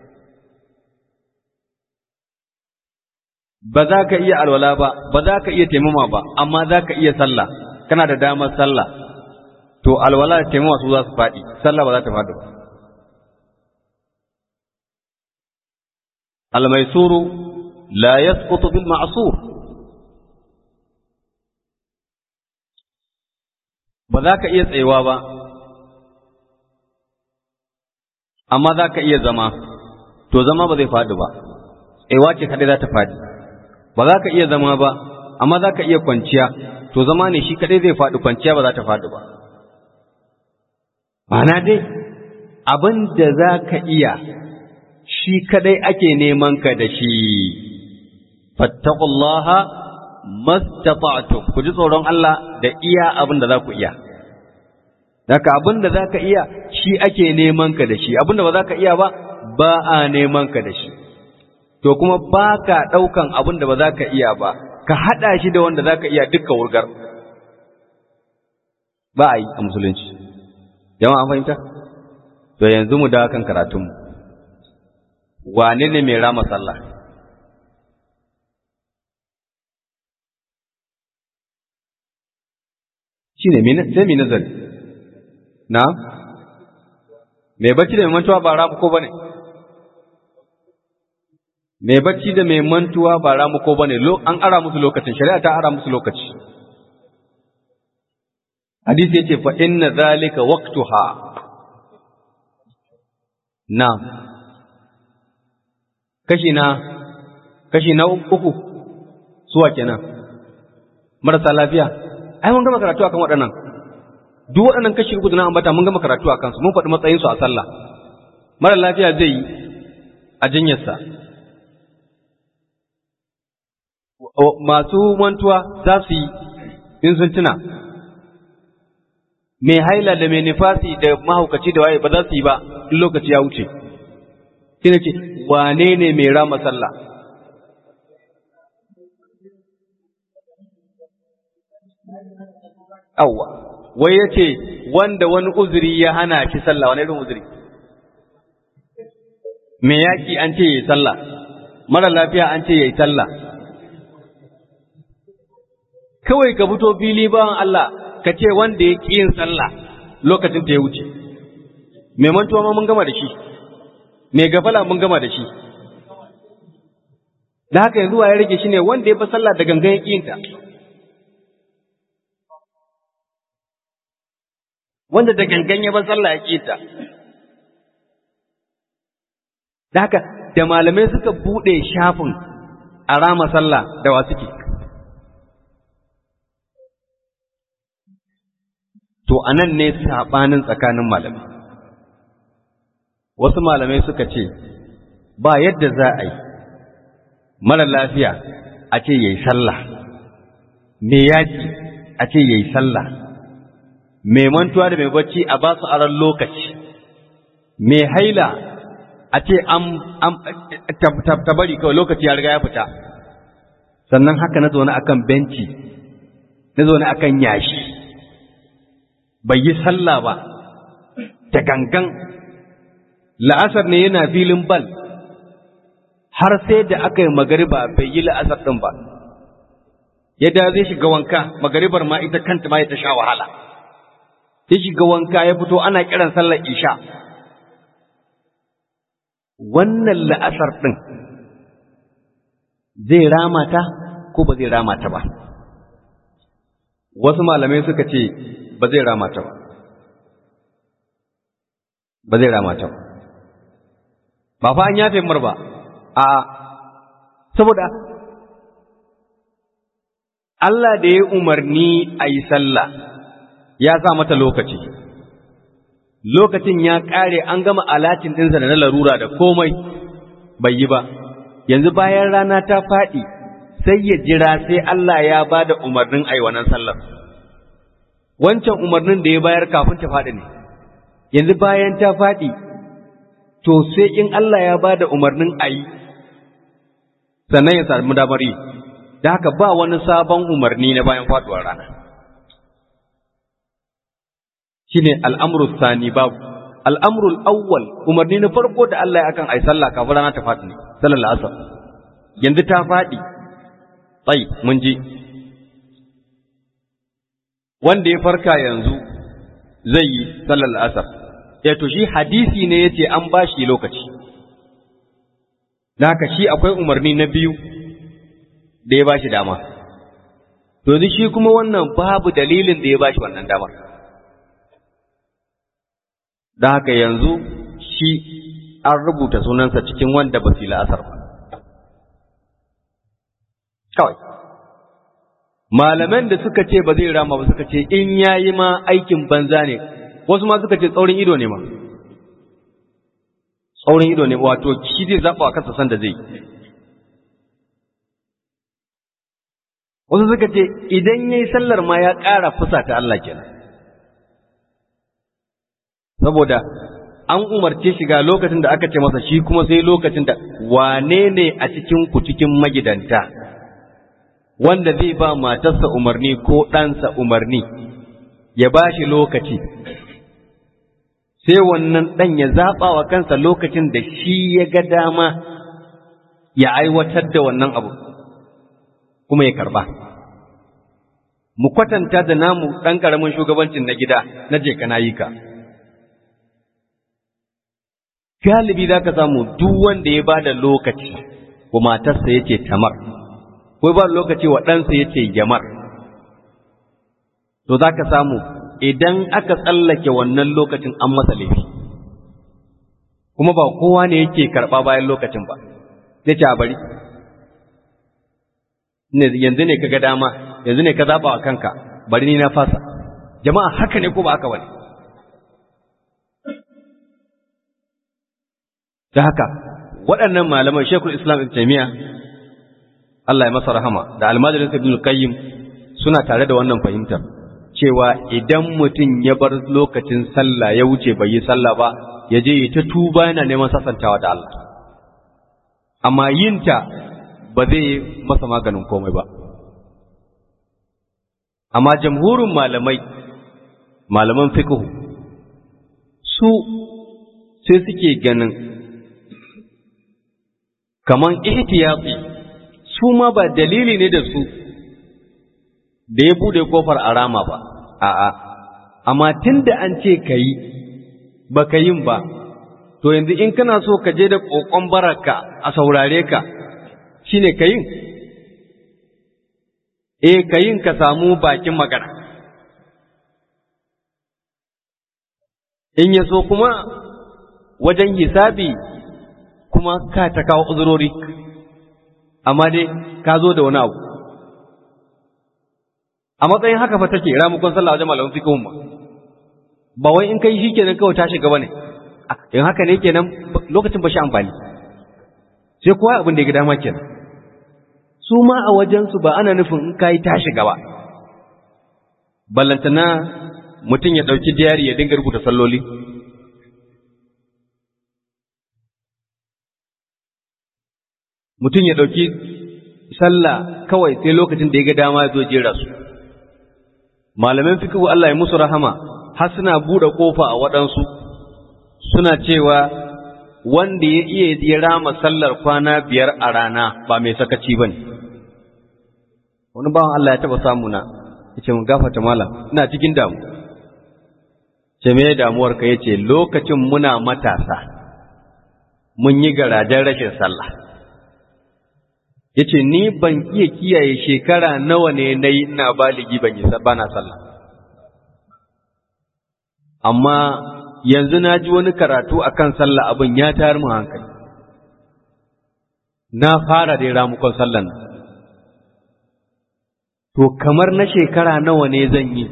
ba za ka iya alwala ba ba za ka iya taimama ba amma za ka iya sallah kana da damar sallah to alwala da taimama su za su faɗi sallah ba za ta faɗi ba almaisuru la yasqutu bil ma'sur ba za ka iya tsayewa ba amma za ka iya zama to zama ba zai faɗi ba tsayewa ce kaɗai za ta faɗi ba za ka iya zama ba amma za ka iya kwanciya to zama ne shi kaɗai zai faɗi kwanciya ba za ta faɗi ba ma'ana dai abin da za ka iya shi kaɗai ake neman ka da shi fattaqullaha mastata'tum ku ji tsoron Allah da iya abin da za ku iya Daka abin da za ka iya shi ake neman ka da shi, abin da ba za ka iya ba, ba a neman ka da shi. To kuma ba ka ɗaukan abin da ba za ka iya ba, ka haɗa shi da wanda za ka iya dukkan wurgar. Ba a yi a musulunci. Jama'a fahimta? To yanzu mu dawo kan karatunmu. Wane ne mai rama sallah? Shi ne sai mai nazari. na mai bacci da mai mantuwa ba ramu ko bane mai bacci da mai mantuwa ba ramu ko bane an ara musu lokacin shari'a ta ara musu lokaci hadisi yace fa inna zalika waqtuha na kashi na kashi na uku suwa kenan marasa lafiya ai mun gama karatu akan waɗannan duk waɗannan kashi uku da na ambata mun gama karatu a kansu mun faɗi matsayinsu a sallah mara lafiya zai yi a jinyarsa masu mantuwa za su yi in sun tuna mai haila da mai nifasi da mahaukaci da waye ba za su yi ba in lokaci ya wuce shi ce wane ne mai rama sallah awwa wai ya ce wanda wani uzuri ya hana shi sallah wani irin uzuri me yaƙi an ce ya yi sallah mara lafiya an ce ya yi sallah kawai ka fito fili bawan Allah ka ce wanda ya ƙi yin sallah lokacin ta ya wuce mai mantuwa ma mun gama da shi mai gafala mun gama da shi da haka yanzu ya rage shi ne wanda ya fi sallah da gangan ya ƙi yinta wanda da gangan ya bar sallah ya kita da haka da malamai suka bude shafin a rama sallah da wa suke to anan ne sabanin tsakanin malamai wasu malamai suka ce ba yadda za a yi mara lafiya a ce yayi sallah me yaki a ce yayi sallah mai mantuwa da mai bacci a ba su aran lokaci mai haila a ce an bari kawai lokaci ya riga ya fita sannan haka na zaune akan benci na zaune akan yashi bai yi sallah ba da gangan la'asar ne yana filin bal har sai da aka yi magariba bai yi la'asar ɗin ba yadda zai shiga wanka magaribar ma ita kanta ma ya ta sha wahala ya shiga wanka ya fito ana kiran sallar isha wannan la'asar ɗin zai ramata ko ba zai ramata ba wasu malamai suka ce ba zai ramata ba ba zai ramata ba ba fa an yafe mar ba a saboda Allah da ya umarni a yi sallah ya sa mata lokaci lokacin ya ƙare an gama alatin ɗinsa da na larura da komai bai yi ba yanzu bayan rana ta faɗi sai ya jira sai Allah ya ba da umarnin a yi wannan sallar wancan umarnin da ya bayar kafin ta faɗi ne yanzu bayan ta faɗi to sai in Allah ya ba da umarnin a yi sannan ya sami damar yi da haka ba wani sabon umarni na bayan faɗuwar rana shine al'amru sani babu al'amru awwal umarni na farko da Allah ya akan ai sallah kafin rana ta faɗi ne sallar asar yanzu ta faɗi tsayi mun ji wanda ya farka yanzu zai yi sallar asar ya to shi hadisi ne yace an bashi lokaci da haka shi akwai umarni na biyu da ya bashi dama to shi kuma wannan babu dalilin da ya bashi wannan damar da haka yanzu shi an rubuta sunansa cikin wanda ba su la'asar ba kawai malaman da suka ce ba zai rama ba suka ce in yayi ma aikin banza ne wasu ma suka ce tsaurin ido ne ma tsaurin ido ne wato shi zai zaɓa a kasa san da zai wasu suka ce idan ya yi sallar ma ya ƙara fusa ta Allah kenan saboda an umarce shi ga lokacin da aka ce masa shi kuma sai lokacin da wane ne a cikin ku cikin magidanta wanda zai ba matarsa umarni ko ɗansa umarni ya ba shi lokaci sai wannan ɗan ya zaɓa wa kansa lokacin da shi ya ga dama ya aiwatar da wannan abu kuma ya karɓa. Mu kwatanta da namu ɗan ƙaramin shugabancin na gida na je kana yi ka. Galibi za ka samu duk wanda ya ba da lokaci wa matarsa ya ce tamar, ko ba lokaci wa ɗansa ya ce jamar. To za ka samu idan aka tsallake wannan lokacin an masa laifi kuma ba kowa ne yake karɓa bayan lokacin ba zai ce a bari yanzu ne ka ga dama yanzu ne ka zaɓa wa kanka bari ni na fasa jama'a haka ne ko ba haka bane da haka waɗannan malaman shekul islam ibn taymiya Allah ya masa rahama da almajirin ibn qayyim suna tare da wannan fahimtar cewa idan mutum ya bar lokacin sallah ya wuce bai yi sallah ba ya je ta tuba yana neman sasantawa da Allah amma yinta ba zai masa maganin komai ba amma jamhurin malamai malaman fiqh su sai suke ganin kaman ihtiyati su ma ba dalili ne da su da ya bude kofar arama ba a'a amma tunda an ce kayi baka yin ba to yanzu in kana so ka je da kokon baraka a saurare ka shine kayin eh kayin ka samu bakin magana in ya so kuma wajen hisabi kuma ka ta kawo uzurori amma dai ka zo da wani abu a matsayin haka fa take ramukon sallah wajen malamin fiqhun ma ba wai in kai shikenan kawai ta shiga bane in haka ne kenan lokacin ba shi amfani sai kowa abin da ya ga dama kenan su ma a wajen su ba ana nufin in kai ta shiga ba ballantana mutum ya dauki diyari ya dinga rubuta salloli mutum ya dauki sallah kawai sai lokacin da ya ga dama ya zo jera su malaman fikihu Allah ya musu rahama har suna bude kofa a waɗansu suna cewa wanda ya iya ya rama sallar kwana biyar a rana ba mai sakaci bane wani bawan Allah ya taba samu na yace mun gafata malam ina cikin damu ce me damuwar ka yace lokacin muna matasa mun yi garajen rashin sallah yace ni ban iya kiyaye shekara nawa ne nayi ina baligi ban yi bana sallah amma yanzu na ji wani karatu akan sallah abin ya tayar mu hankali na fara da ramukon sallan to kamar na shekara nawa ne zan yi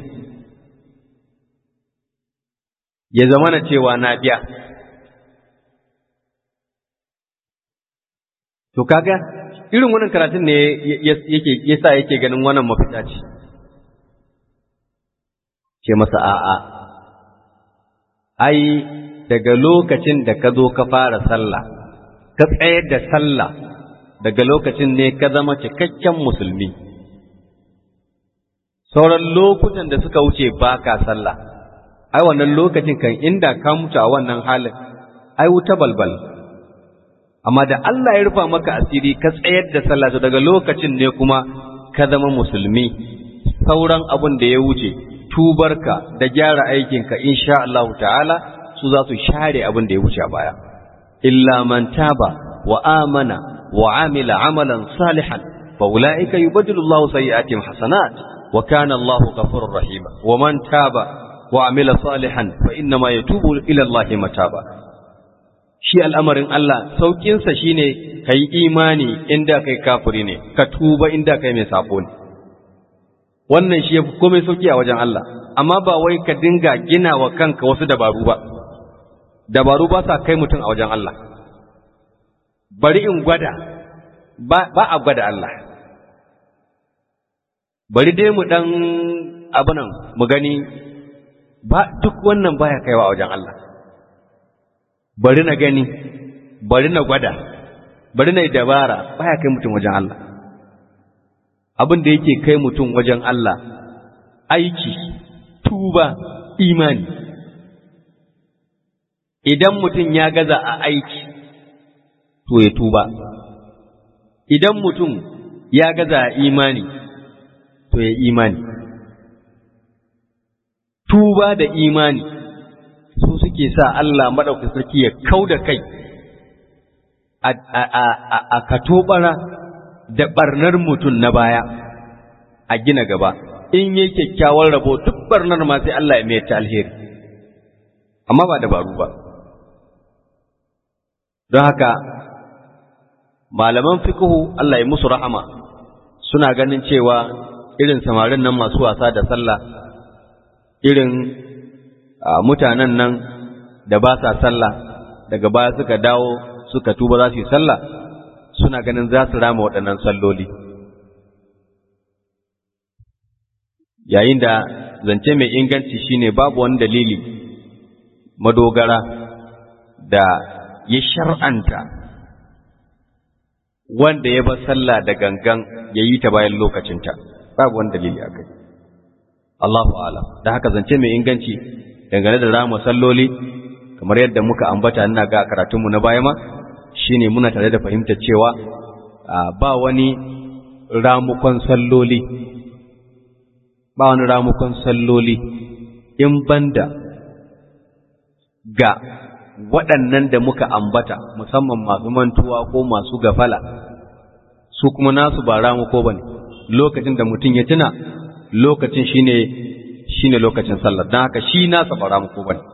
ya zama na cewa na biya to kaga irin wannan karatun ne yake yasa yake ganin wannan mafita ce ce masa a'a ai daga lokacin da ka zo ka fara sallah ka tsayar da sallah daga lokacin ne ka zama cikakken musulmi sauran lokutan da suka wuce ba ka sallah ai wannan lokacin kan inda ka mutu a wannan halin ai wuta balbal amma da Allah ya rufa maka asiri ka tsayar da sallah to daga lokacin ne kuma ka zama musulmi sauran abin da ya wuce tubarka da gyara aikinka insha Allah ta'ala su za su share abin da ya wuce a baya illa man taba wa amana wa amila amalan salihan fa ulaika yubaddilu Allahu sayyi'atihim hasanat wa kana Allahu ghafurur rahima wa man taba wa amila salihan fa inna ma yatubu ila Allah mataba shi al'amarin Allah saukinsa shine kai imani inda kai kafiri ne ka tuba inda kai mai sabo ne wannan shi yafi komai sauki a wajen Allah amma ba wai ka dinga gina wa kanka wasu dabaru ba dabaru ba sa kai mutum a wajen Allah bari in gwada ba, ba a gwada Allah bari dai mu dan abunan mu gani ba duk wannan baya kaiwa a wajen Allah bari na gani bari na gwada bari na yi dabara baya kai mutum wajen Allah abin da yake kai mutum wajen Allah aiki tuba imani idan mutum ya gaza a aiki to ya tuba idan mutum ya gaza a imani to ya imani tuba da imani su suke sa Allah maɗauki sarki ya kau da kai a katobara da ɓarnar mutum na baya a gina gaba in yi kyakkyawar rabo duk ɓarnar ma sai Allah ya mai ta alheri amma ba dabaru ba don haka malaman fikihu Allah ya musu rahama suna ganin cewa irin samarin nan masu wasa da sallah irin mutanen nan da ba sa sallah daga baya suka dawo suka tuba za su yi sallah suna ganin za su rama waɗannan salloli yayin da zance mai inganci shine babu wani dalili madogara da ya shar'anta wanda ya bar sallah da gangan ya yi ta bayan lokacinta babu wani dalili a kai Allahu alam da haka zance mai inganci dangane da rama salloli kamar yadda muka ambata ina ga karatunmu na baya ma shine muna tare da fahimtar cewa ba wani ramukon salloli ba wani ramukon salloli in banda ga waɗannan da muka ambata musamman masu mantuwa ko masu gafala su kuma nasu ba ramuko ba ne lokacin da mutum ya tuna lokacin shine shine lokacin sallar don haka shi nasa ba ramuko ba ne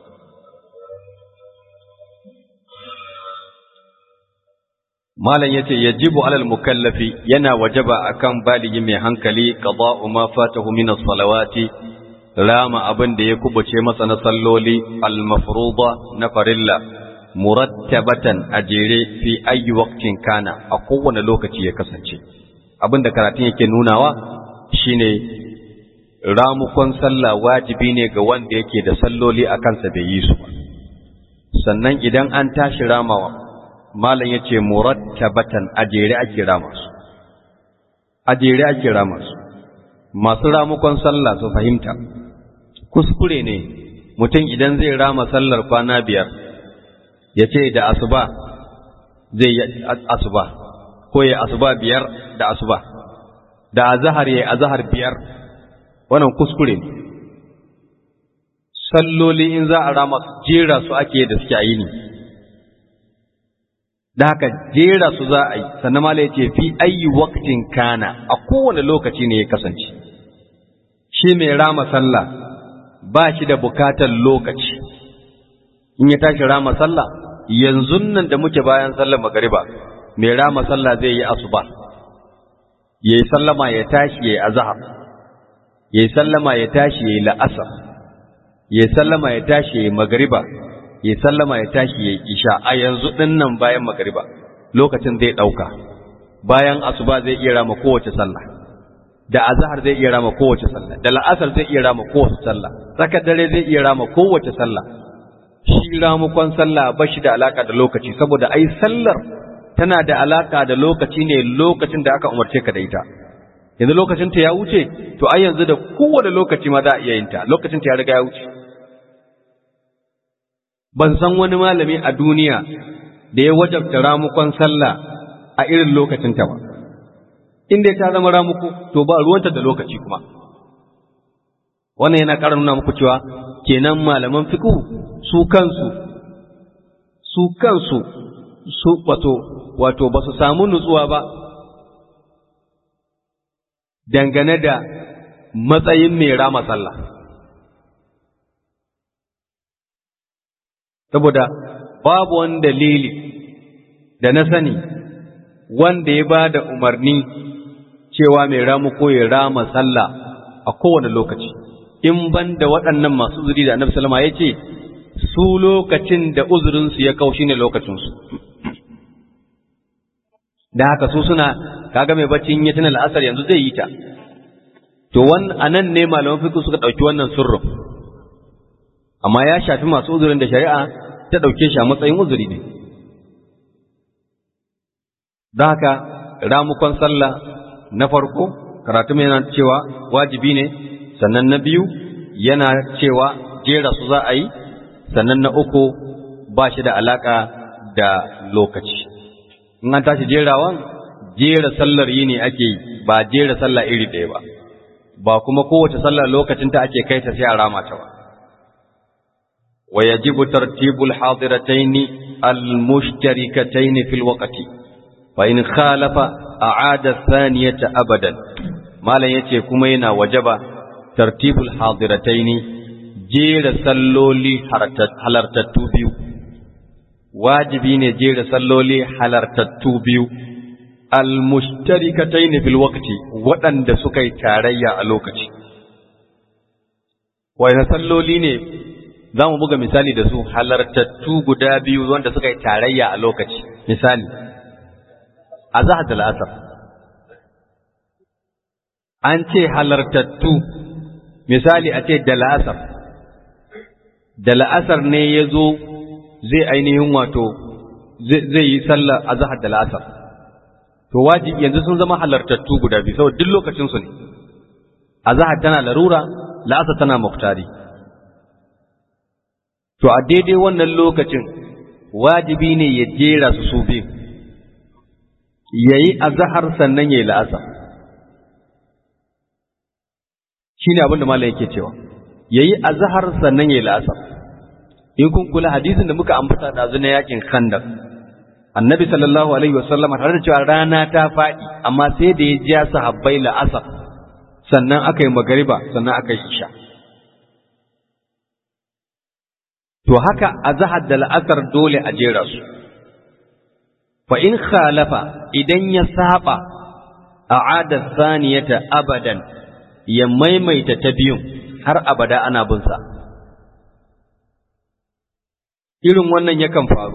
malam yace yajibu alal mukallafi yana wajaba akan baligi mai hankali qada'u ma fatahu min as-salawati rama abin da ya kubuce masa na salloli al-mafruḍa na farilla murattabatan ajere fi ayi waqtin kana a kowane lokaci ya kasance abin da karatun yake nunawa shine ramukon sallah wajibi ne ga wanda yake da salloli a kansa bai yi su sannan idan an tashi ramawa malam ya ce murattabatan a jere ake rama su a jere ake rama su masu ramukon sallah su fahimta kuskure ne mutum idan zai rama sallar kwana biyar ya ce da asuba zai yi asuba ko ya asuba biyar da asuba da azahar ya azahar biyar wannan kuskure ne salloli in za a rama jera su ake da suke a yi ne da haka jera su za a yi sannan mala ya ce fi ayi waktin kana a kowane lokaci ne ya kasance shi mai rama sallah ba shi da bukatar lokaci in ya tashi rama sallah yanzu nan da muke bayan sallar magariba mai rama sallah zai yi asuba ya yi sallama ya tashi ya yi azahar ya yi sallama ya tashi ya yi la'asar ya yi sallama ya tashi ya yi magariba ya sallama ya tashi ya isha a yanzu ɗin nan bayan magariba lokacin zai ɗauka bayan asuba zai iya rama kowace sallah da azhar zai iya rama kowace sallah da la'asar zai iya rama kowace sallah tsakar dare zai iya rama kowace sallah shi ramukon sallah ba shi da alaka da lokaci saboda ai sallar tana da alaka da lokaci ne lokacin da aka umarce ka da ita yanzu lokacin ta ya wuce to ai yanzu da kowane lokaci ma za a iya yin ta lokacin ta ya riga ya wuce ban san wani malami a duniya da ya wajabta ramukon sallah a irin lokacinta ba inda ta zama ramuku to ba ruwanta da lokaci kuma wannan yana ƙara nuna muku cewa kenan malaman fiqh su kansu su kansu su wato wato ba su samu nutsuwa ba dangane da matsayin mai rama sallah saboda babu wani dalili da na sani wanda ya ba da umarni cewa mai ramu ko ya rama sallah a kowane lokaci in ban da waɗannan masu uzuri da annabi salama ya ce su lokacin da uzurinsu ya kau shine lokacinsu da haka su suna kaga mai baccin ya tuna la'asar yanzu zai yi ta to wan anan ne malaman fiqh suka dauki wannan sirrin amma ya shafi masu uzurin da shari'a ta dauke shi a matsayin uzuri ne da haka ramukon sallah na farko karatu mai yana cewa wajibi ne sannan na biyu yana cewa jera su za a yi sannan na uku ba shi da alaka da lokaci in an tashi jerawan jera sallar yi ne ake yi ba jera sallah iri ɗaya ba ba kuma kowace sallar lokacin ta ake kai ta sai a rama ta ba wa yajibu tartibul hadiratayn al-mushtarikatayn fil waqti fa in khalafa a'ada thaniyata abadan malan yace kuma yana wajaba tartibul hadiratayn jera salloli halartattu biyu wajibi ne jera salloli halartattu biyu almushtarikatayn fil waqti waɗanda suka yi tarayya a lokaci wayna salloli ne zamu buga misali da su halartattu guda biyu wanda suka yi tarayya a lokaci misali azhar da al'asr an ce halartattu misali a ce da la'asar da la'asar ne ya zo zai ainihin wato zai yi sallar azhar da la'asar to wajibi yanzu sun zama halartattu guda biyu saboda duk lokacin su ne azhar tana larura la'asar tana muktari to a daidai wannan lokacin wajibi ne ya jera su su biyu yayi azhar sannan yayi la'asar shine abin da malam yake cewa yayi azhar sannan yayi la'asar in kun kula hadisin da muka ambata da na yakin khandaq annabi sallallahu alaihi wasallam tare da cewa rana ta faɗi amma sai da ya ja sahabbai la'asar sannan aka yi magariba sannan aka yi isha to haka azhar da la'asar dole a jera su fa in khalafa idan ya saba a'ada saniyata abadan ya maimaita ta biyun har abada ana bin sa irin wannan yakan faru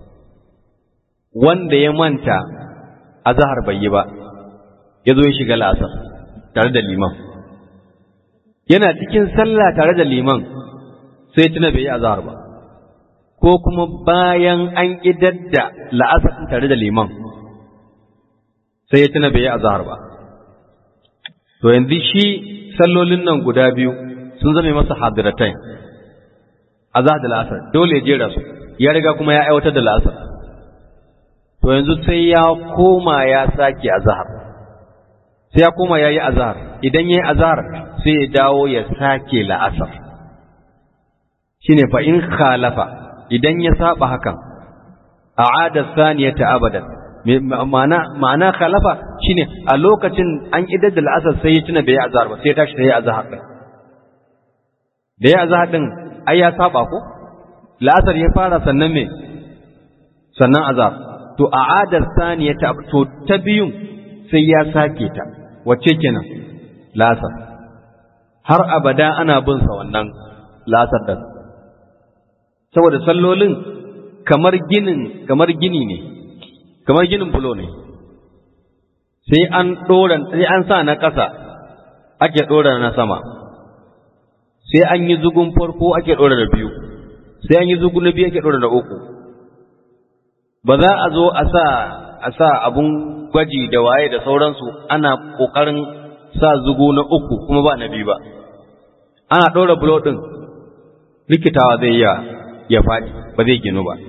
wanda ya manta azhar bai yi ba ya zo ya shiga la'asar tare da liman yana cikin sallah tare da liman sai tuna bai yi azhar ba ko kuma bayan an idar da la'asar tare da liman sai ya tuna bai yi azhar ba to yanzu shi sallolin nan guda biyu sun zame masa hadiratain azhar da la'asar dole ya jera su ya riga kuma ya aiwatar da la'asar to yanzu sai ya koma ya sake azhar sai ya koma yayi azhar idan yayi azhar sai ya dawo ya sake la'asar shine fa in khalafa idan ya saba hakan a'ada saniyata abadan ma'ana ma'ana khalafa shine a lokacin an idar da la'asar sai ya tuna bai yi azhar ba sai ya tashi sai ya azhar din da ya azhar din ai ya saba ko la'asar ya fara sannan me sannan azhar to a'adar saniyata to ta biyun sai ya sake ta wacce kenan la'asar har abada ana bin sa wannan la'asar din saboda sallolin kamar ginin kamar gini ne kamar ginin bulo ne sai an ɗora sai an sa na ƙasa ake ɗora na sama sai an yi zugun farko ake ɗora da biyu sai an yi zugun na biyu ake ɗora da uku ba za a zo a sa a sa abun gwaji da waye da sauransu ana ƙoƙarin sa zugu na uku kuma ba na biyu ba ana ɗora bulo ɗin rikitawa zai iya ya faɗi ba zai ginu ba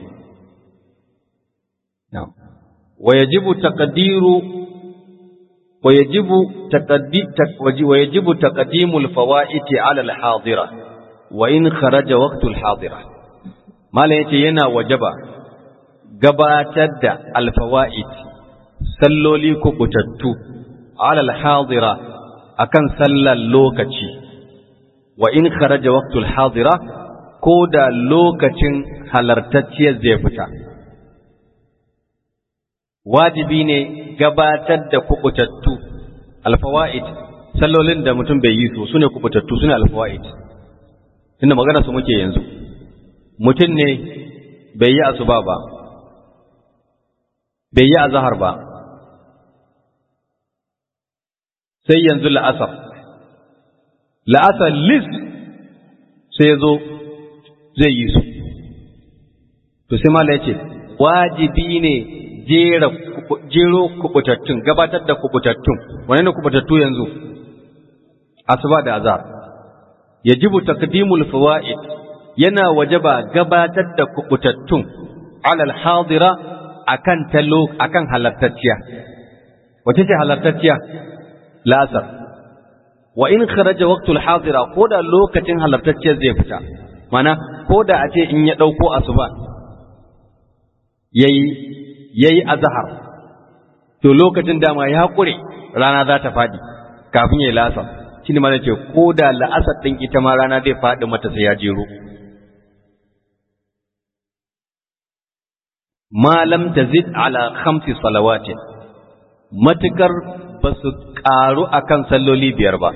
ويجب تقدير ويجب تقدي ويجب تقديم الفوائد على الحاضرة وإن خرج وقت الحاضرة ما ليتي ينا وجبا gabatar da alfawa'id salloli kubutattu alal hadira akan sallar lokaci wa in kharaja waqtul hadira ko da lokacin halartacciyar zai fita wajibi ne gabatar da kubutattu alfawa'id sallolin da mutum bai yi su sune kubutattu sune alfawa'id inda magana su muke yanzu mutum ne bai yi asuba ba bai yi azhar ba sai yanzu la'asar la'asar lis sai zo zai yi su to sai mala ya ce wajibi ne jero kubutattun gabatar da kubutattun wane ne kubutattu yanzu asuba da azhar yajibu taqdimul fawaid yana wajaba gabatar da kubutattun alal hadira akan talo akan halartacciya wace ce halartacciya la'asar wa in kharaja waqtul hadira ko da lokacin halartacciyar zai fita mana ko da a ce in ya dauko asuba yayi yayi azhar to lokacin dama ya kure rana za ta fadi kafin yayi la'asar shine mana ce ko da la'asar din ita ma rana zai fadi mata sai ya jero ma lam tazid ala khamsi salawatin matukar ba su ƙaru a kan salloli biyar ba.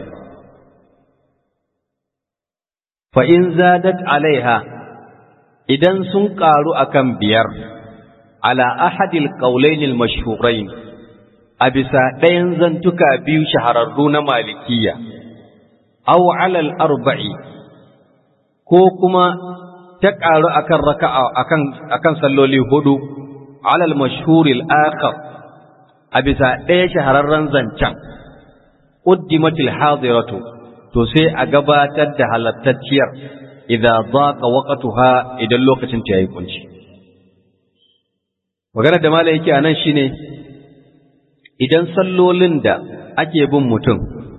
Fa'in zadat alaiha idan sun ƙaru a kan biyar, ala ahadil ƙaulainil mashhurai a bisa ɗayan zantuka biyu shahararru na malikiya, aw alal arba'i, ko kuma ta ƙaru a kan raka'a a kan salloli hudu, alal mashhuril akhar a bisa ɗaya shahararren zancen, ƙuddimatil hadiratu to sai a gabatar da halattacciyar idan za ka waƙatuha idan lokacin ta yi kunci. Maganar da mala yake a nan shi ne, idan sallolin da ake bin mutum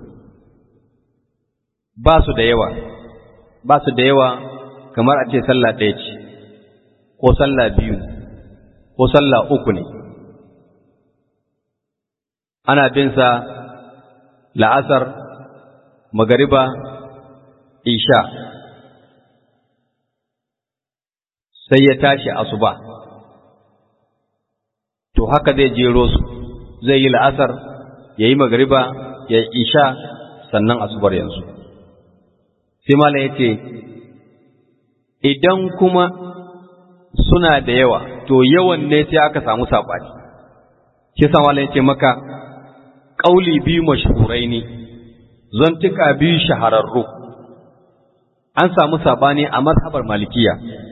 ba su da yawa, ba su da yawa kamar a ce sallah ɗaya ce, ko sallah biyu, ko sallah uku ne. ana bin sa la'asar magariba isha sai ya tashi asuba to haka zai jero su zai yi la'asar ya yi magariba ya yi isha sannan asubar yanzu sai mala ya ce idan kuma suna da yawa to yawan ne sai aka samu saɓani shi sa mala ya ce maka ƙauli biyu mashhurai ne zantuka biyu shahararru an samu saɓani a mazhabar malikiya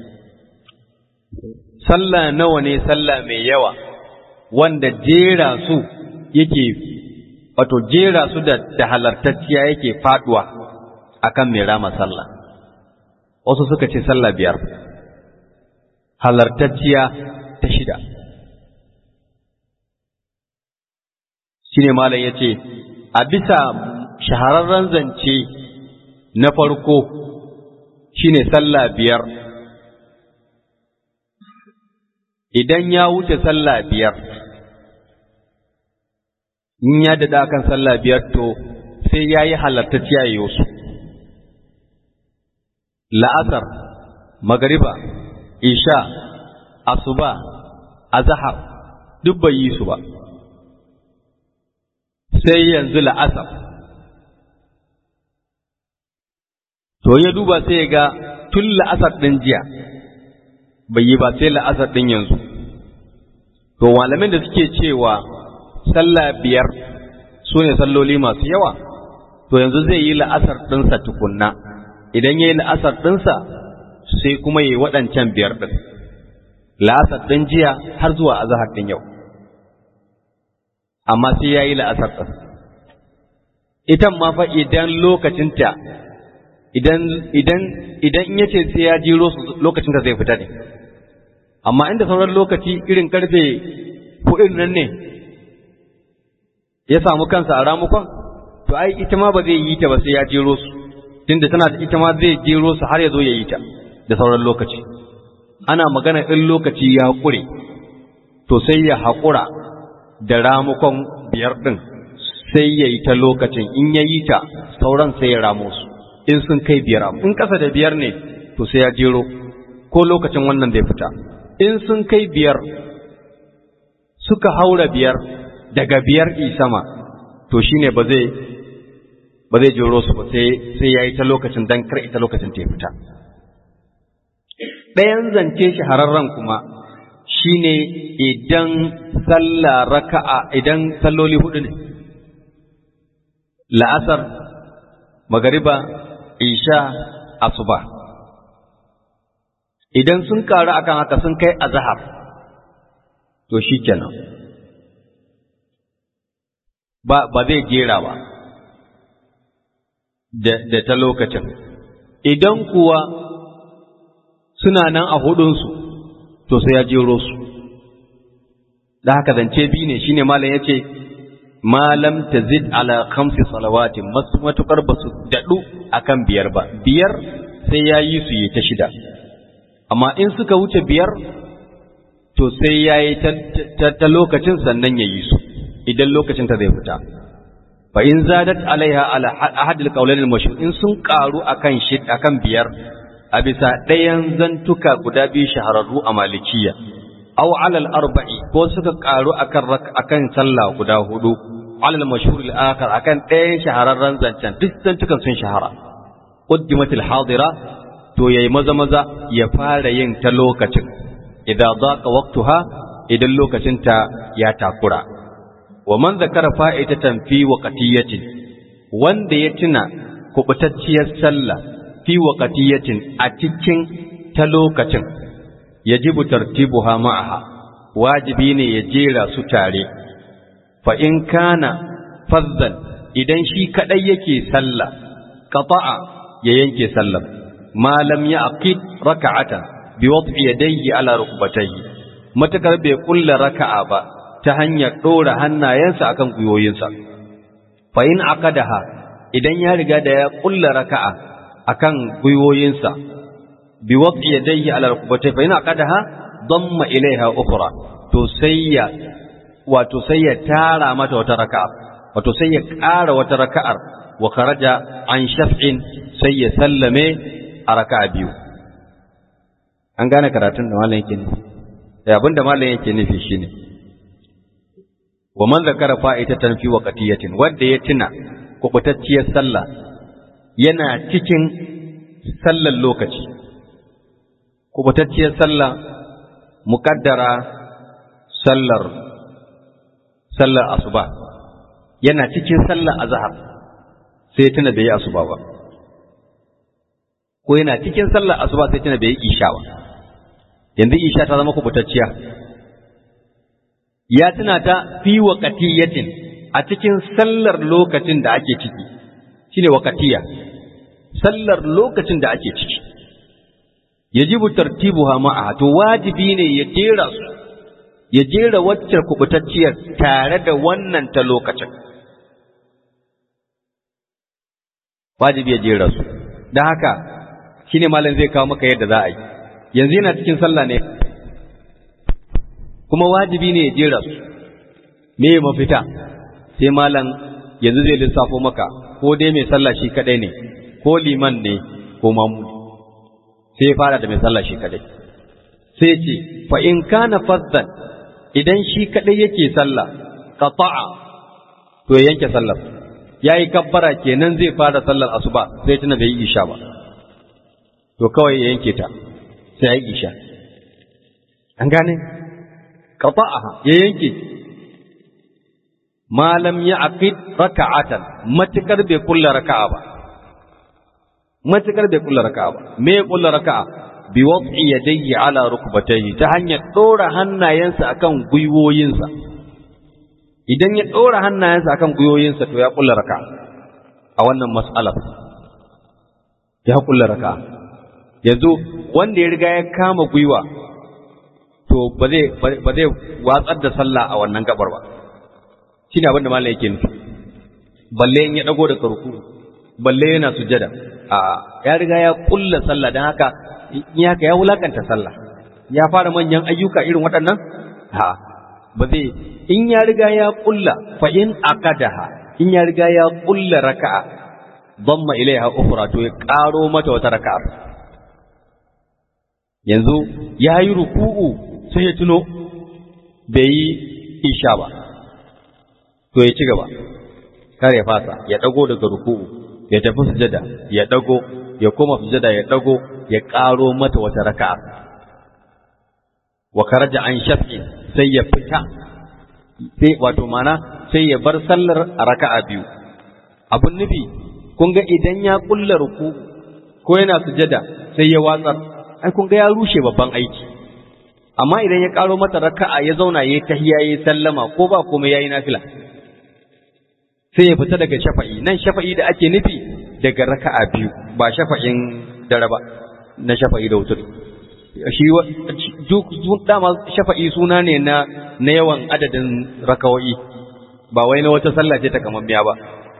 sallah nawa ne sallah mai yawa wanda jera su yake wato jera su da, da halartacciya yake faduwa akan mai rama sallah wasu suka ce sallah biyar halartacciya ta shida shine malam yace a bisa shahararren zance na farko shine sallah biyar idan ya wuce sallah biyar in ya dada kan sallah biyar to sai ya yi halartacciya ya su la'asar magariba isha asuba azahar duk bai yi su ba sai yanzu la'asar to ya duba sai ya ga tun la'asar ɗin jiya bai yi ba sai la'asar ɗin yanzu to malamin da suke cewa sallah biyar su ne salloli masu yawa to yanzu zai yi la'asar ɗinsa tukunna idan ya yi la'asar ɗinsa sai kuma ya yi waɗancan biyar ɗin la'asar ɗin jiya har zuwa azahar ɗin yau amma sai ya yi la'asar ɗin itan ma fa idan lokacinta idan idan idan in yace sai ya jiro lokacin da zai fita ne amma inda sauran lokaci irin karfe huɗun nan ne ya samu kansa a ramukon to ai ita ma ba zai yi ta ba sai ya jero su tunda tana da ita ma zai jero su har ya zo ya yi ta da sauran lokaci ana magana in lokaci ya ƙure to sai ya haƙura da ramukon biyar ɗin sai ya yi ta lokacin in ya yi ta sauran sai ya ramo su in sun kai biyar in ƙasa da biyar ne to sai ya jero ko lokacin wannan zai fita in sun kai biyar suka haura biyar daga biyar sama to shine ba zai ba zai jero su ba sai sai yayi ta lokacin dan kar ita lokacin ta fita ɗayan zance shahararren kuma shine idan sallah raka'a idan salloli hudu ne la'asar magariba isha asuba idan sun karu akan haka sun kai azhar to shikenan ba ba zai jera ba da, da ta lokacin idan kuwa suna nan a hudunsu to sai ya jero su da haka zance biyu ne shine malam yace malam tazid ala khamsi salawatin matukar ba su dadu akan biyar ba biyar sai ya yi su yi ta shida amma in suka wuce biyar to sai ya yi ta lokacin sannan ya yi su idan lokacin ta zai fita fa in zadat alaiha ala ahadil qawlain al in sun karu akan shid akan biyar a bisa ɗayan zantuka guda biyu shahararru a malikiya aw alal arba'i ko suka karu akan akan sallah guda hudu alal mashhur al akhar akan ɗayan shahararren zancen duk zantukan sun shahara quddimat al hadira to yayi maza maza ya fara yin ta lokacin idan daqa waqtuha idan lokacin ta ya takura wa man zakara fa'idatan fi waqtiyatin wanda ya tuna kubutacciyar sallah fi waqtiyatin a cikin ta lokacin yajibu tartibuha ma'aha wajibi ne ya jera su tare fa in kana fazzan idan shi kadai yake sallah qata'a ya yanke sallah ma lam yaqid raka'atan bi wad'i yadayhi ala rukbatayhi matakar bai kulla raka'a ba ta hanyar dora hannayensa akan gwiwoyinsa fa in aqadaha idan ya riga da ya kulla raka'a akan gwiwoyinsa bi wad'i yadayhi ala rukbatayhi fa in aqadaha damma ilaiha ukhra to sai ya wato sai ya tara mata wata raka'a wato sai ya ƙara wata raka'ar wa kharaja an shaf'in sai ya sallame a raka'a biyu an gane karatun da malam yake nufi da abin da malam yake nufi shine wa man zakara fa'itatan fi waqtiyatin wanda ya tuna kubutacciyar sallah yana cikin sallar lokaci kubutacciyar sallah muqaddara sallar sallar asuba yana cikin sallar azhar sai tuna bai yi asuba ba ko yana cikin sallar asuba sai tuna bai yi isha ba yanzu isha ta zama kubutacciya ya tuna ta fi waqatiyatin a cikin sallar lokacin da ake ciki shine waqatiya sallar lokacin da ake ciki yajibu tartibuha ma'a to wajibi ne ya jera su ya jera wacce kubutacciyar tare da wannan ta lokacin wajibi ya jera su don haka shine malam zai kawo maka yadda za a yi yanzu yana cikin sallah ne kuma wajibi ne ya jera su me mafita sai malam yanzu zai lissafo maka ko dai mai sallah shi kadai ne ko liman ne ko mamu sai ya fara da mai sallah shi kadai sai ce fa in kana fazzan idan shi kadai yake sallah qata'a to ya yanke sallar yayi kabbara kenan zai fara sallar asuba sai tuna bai yi isha ba to kawai ya yanke ta sai ya yi isha an gane qata'aha ya yanke malam ya aqid raka'atan matukar bai kulla raka'a ba matukar bai kulla raka'a ba me kulla raka'a bi wad'i yadayhi ala rukbatayhi ta hanyar dora hannayensa akan gwiwoyinsa idan ya dora hannayensa akan gwiwoyinsa to ya kulla raka'a a wannan mas'alar ya kulla raka'a yanzu wanda ya riga ya kama gwiwa to ba zai ba zai watsar da sallah a wannan gabar ba shine abin da malai yake nufi balle in ya dago da karku balle yana sujada a ya riga ya kulla sallah dan haka in haka ya wulakanta sallah ya fara manyan ayyuka irin waɗannan ha ba zai in ya riga ya kulla fa in aqadaha in ya riga ya kulla raka'a dhamma ilaiha ukhra to ya karo mata wata raka'a yanzu ya yi ruku'u sai ya tuno bai yi isha ba to ya ci gaba kar ya fasa ya dago daga ruku'u ya tafi sujada ya dago ya koma sujada ya dago ya karo mata wata raka'a wa karaja an shafi sai ya fita sai wato mana sai ya bar sallar a raka'a biyu abun nufi kun ga idan ya kulla ruku ko yana sujada sai ya watsar ai kun ga ya rushe babban aiki amma idan ya karo mata raka'a ya zauna yayi tahiyya yayi sallama ko ba komai yayi nafila sai ya fita daga shafa'i nan shafa'i da ake nufi daga raka'a biyu ba shafa'in dare ba na shafa'i da wutur shi duk dama shafa'i suna ne na na yawan adadin raka'o'i ba wai na wata sallah ce ta kamammiya ba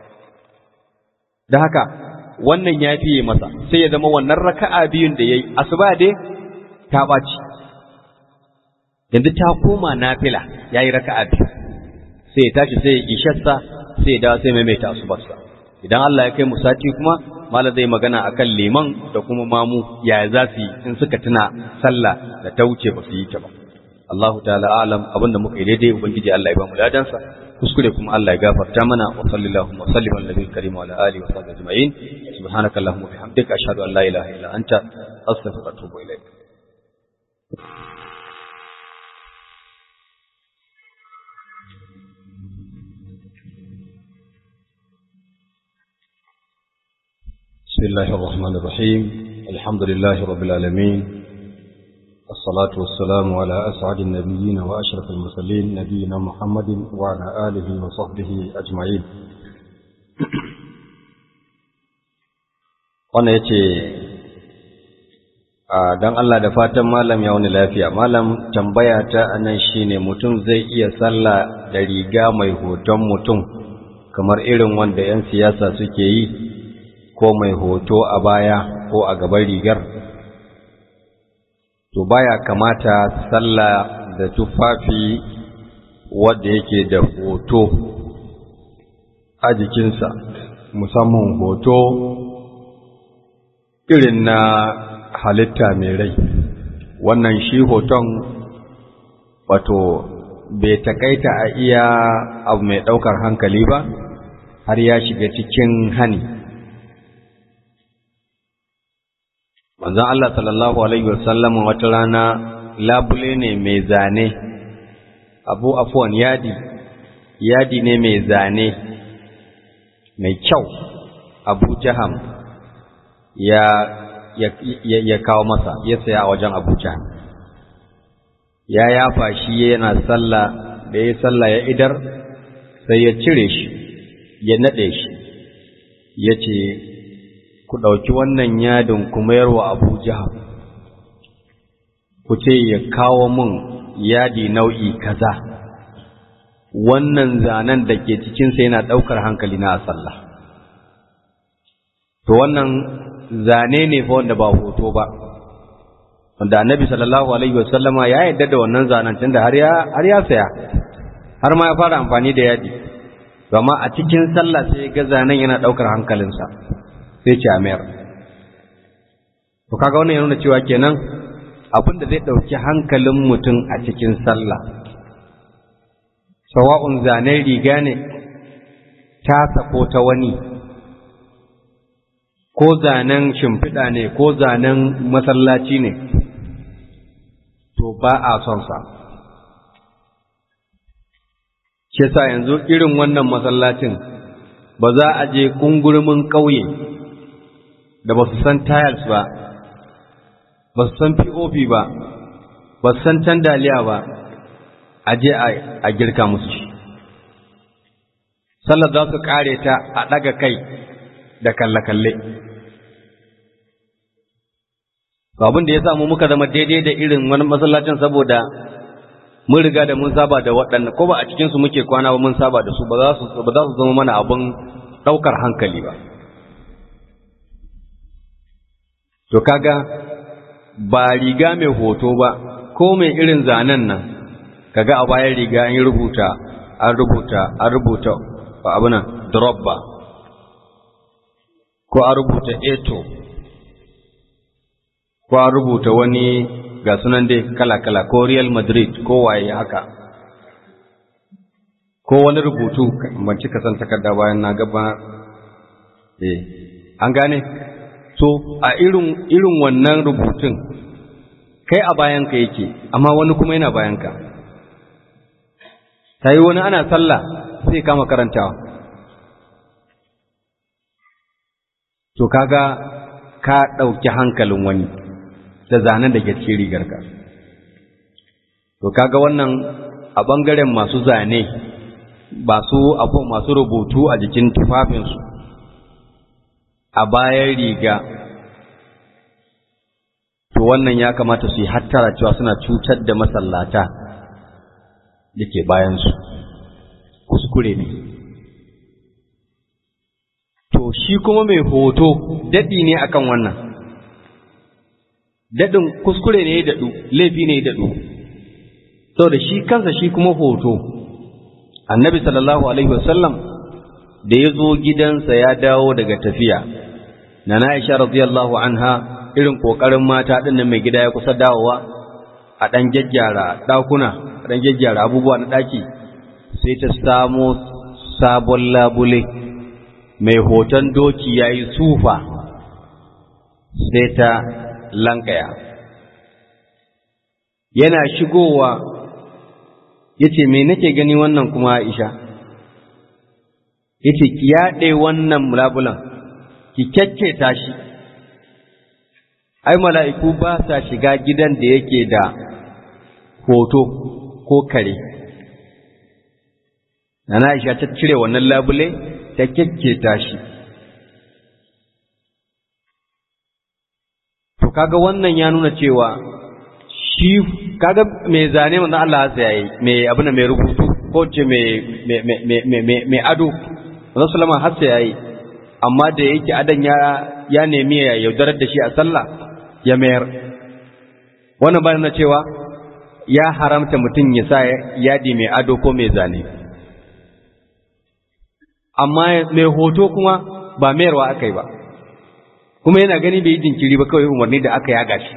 da haka wannan ya fiye masa sai ya zama wannan raka'a biyun da yayi asuba dai ta ɓaci yanzu ta koma nafila yayi raka'a biyu sai ya tashi sai ya isharsa sai ya dawo sai maimaita asubarsa idan Allah ya kai mu sati kuma mala zai magana akan liman da kuma mamu yaya za su yi in suka tuna sallah da ta wuce ba su yi ta ba Allahu ta'ala alam abinda muka yi daidai ubangiji Allah ya ba mu ladansa kuskure kuma Allah ya gafarta mana wa sallallahu wa sallim ala nabiyil karim wa ala alihi wa sahbihi ajma'in subhanaka allahumma wa bihamdika ashhadu an la ilaha illa anta astaghfiruka wa atubu ilaik بسم الله الرحمن الرحيم الحمد لله رب العالمين الصلاة والسلام على أسعد النبيين وأشرف المرسلين نبينا محمد وعلى آله وصحبه أجمعين wannan ya ce don Allah da fatan malam ya wani lafiya malam tambaya ta anan shine mutum zai iya sallah da riga mai hoton mutum kamar irin wanda 'yan siyasa suke yi ko mai hoto a baya ko a gaban rigar to baya kamata sallah da tufafi wanda yake da hoto a jikinsa musamman hoto irin na halitta mai rai wannan shi hoton wato bai takaita a iya abu mai ɗaukar hankali ba har ya shiga cikin hani manzon Allah sallallahu alaihi wasallam wata rana labule ne mai zane abu afwan yadi yadi ne mai zane mai kyau abu jaham ya ya, ya, ya kawo masa ya saya a wajen abu jaham ya yafa shi yana sallah da ya sallah ya idar sai ya cire shi ya nade shi ya ce ku ɗauki wannan yadin ku mayar wa Abu Jahal ku ce ya kawo mun yadi nau'i kaza wannan zanen da ke cikinsa yana ɗaukar hankali na a sallah to wannan zane ne fa wanda ba hoto ba wanda annabi sallallahu alaihi wasallama ya yarda da wannan zanen tunda har ya har ya saya har ma ya fara amfani da yadi amma a cikin sallah sai ga zanen yana ɗaukar hankalinsa sai ce amayar to kaga wannan ya nuna cewa kenan abin da zai ɗauki hankalin mutum a cikin sallah sawa'un zanen riga ne tasa ko ta wani ko zanen shimfiɗa ne ko zanen masallaci ne to ba a son sa shi sa yanzu irin wannan masallacin ba za a je kungurmin ƙauye da ba su san tiles ba ba su san pop ba ba su san tandaliya ba a je a girka musu shi sallar za su kare ta a ɗaga kai da kalle-kalle abin da ya samu muka zama daidai da irin wani masallacin saboda mun riga da mun saba da waɗanda ko ba a cikinsu muke kwana ba mun saba da su ba za su zama mana abin ɗaukar hankali ba to kaga ba riga mai hoto ba ko mai irin zanen nan kaga a bayan riga an yi rubuta an rubuta an rubuta ba abu nan drop ba ko an rubuta eto ko an rubuta wani ga sunan dai kala-kala ko Real Madrid ko waye haka ko wani rubutu ban cika san takarda bayan na gaba eh an gane so a irin irin wannan rubutun kai a bayanka yake amma wani kuma yana bayanka sai wani ana sallah sai kama karantawa to kaga ka ɗauki hankalin wani da zanen da ke cikin rigarka to kaga wannan a ɓangaren masu zane ba su abu masu rubutu a jikin tufafinsu a bayan riga to wannan ya kamata su yi hattara cewa suna cutar da masallata da ke bayansu kuskure ne to shi kuma mai hoto daɗi ne akan wannan daɗin kuskure ne ya daɗu laifi ne ya daɗu saboda shi kansa shi kuma hoto annabi sallallahu alaihi wasallam da ya zo gidansa ya dawo daga tafiya na Aisha radiyallahu anha irin kokarin mata din nan mai gida ya kusa dawowa a dan jajjara dakuna a dan jajjara abubuwa na daki sai ta samo sabon labule mai hoton doki yayi sufa sai ta lankaya yana shigowa yace me nake gani wannan kuma Aisha yace ki yaɗe wannan labulan ki kyakketa shi ai mala'iku ba sa shiga gidan da yake da hoto ko kare Nana Aisha ta cire wannan labule ta kyakketa shi to kaga wannan ya nuna cewa shi kaga mai zane manzon Allah ya yayi mai abin mai rubutu ko ce mai mai ado manzon sallama har sai yayi amma da yake adan ya ya nemi ya yaudarar da shi a sallah ya mayar wannan bayan na cewa ya haramta mutum ya sa yadi mai ado ko mai zane amma mai hoto kuma ba mayarwa aka yi ba kuma yana gani bai yi jinkiri ba kawai umarni da aka yaga shi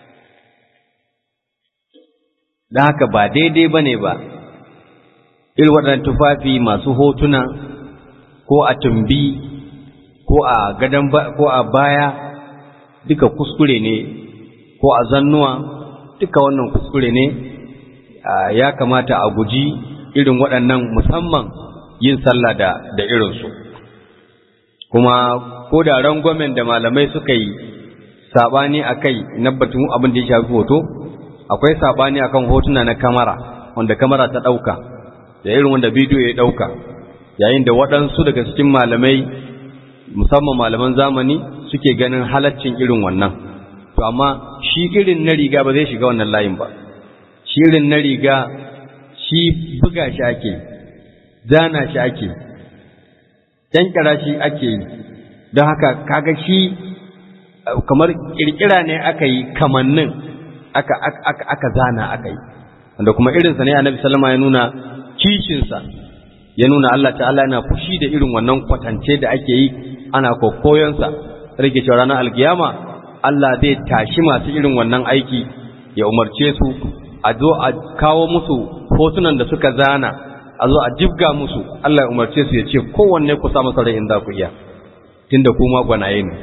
da haka ba daidai ba ne ba irin waɗannan tufafi masu hotuna ko a tumbi ko a gadon ko a baya duka kuskure ne ko a zannuwa duka wannan kuskure ne ya kamata a guji irin waɗannan musamman yin sallah da da irinsu kuma ko da rangwamen da malamai suka yi sabani akai na batun abin da ya shafi hoto akwai sabani akan hotuna na kamera wanda kamera ta ɗauka da irin wanda bidiyo ya ɗauka yayin da waɗansu daga cikin malamai musamman malaman zamani suke ganin halaccin irin wannan to amma shi irin na riga ba zai shiga wannan layin ba shi irin na riga shi buga shi ake zana shi ake kyankyara shi ake yi don haka kaga shi kamar kirkira ne aka yi kamannin aka, aka, aka zana aka yi wanda kuma irinsa ne annabi sallama ya nuna kishinsa ya nuna Allah ta'ala yana fushi da irin wannan kwatance da ake yi ana kokoyonsa rage cewa ranar alkiyama Allah zai tashi masu irin wannan aiki ya umarce su a zo a kawo musu hotunan da suka zana a zo a jibga musu Allah ya umarce su ya ce kowanne ku sa masa rai in za ku iya tunda kuma gwanaye ne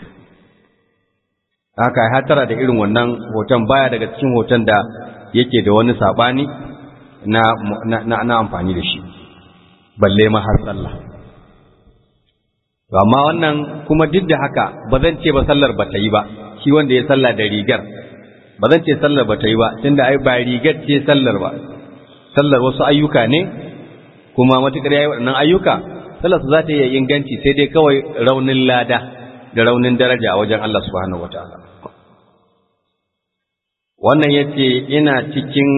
haka ya hatara da irin wannan hoton baya daga cikin hoton da yake da wani sabani na na na amfani da shi balle ma har sallah amma wannan kuma duk da haka ba zan ce ba sallar ba ta yi ba shi wanda ya sallah da rigar ba zan ce sallar ba ta yi ba tunda ai ba rigar ce sallar ba sallar wasu ayyuka ne kuma matukar yayi waɗannan ayyuka sallar su za ta yi inganci sai dai kawai raunin lada da raunin daraja a wajen Allah subhanahu wataala wannan yace ina cikin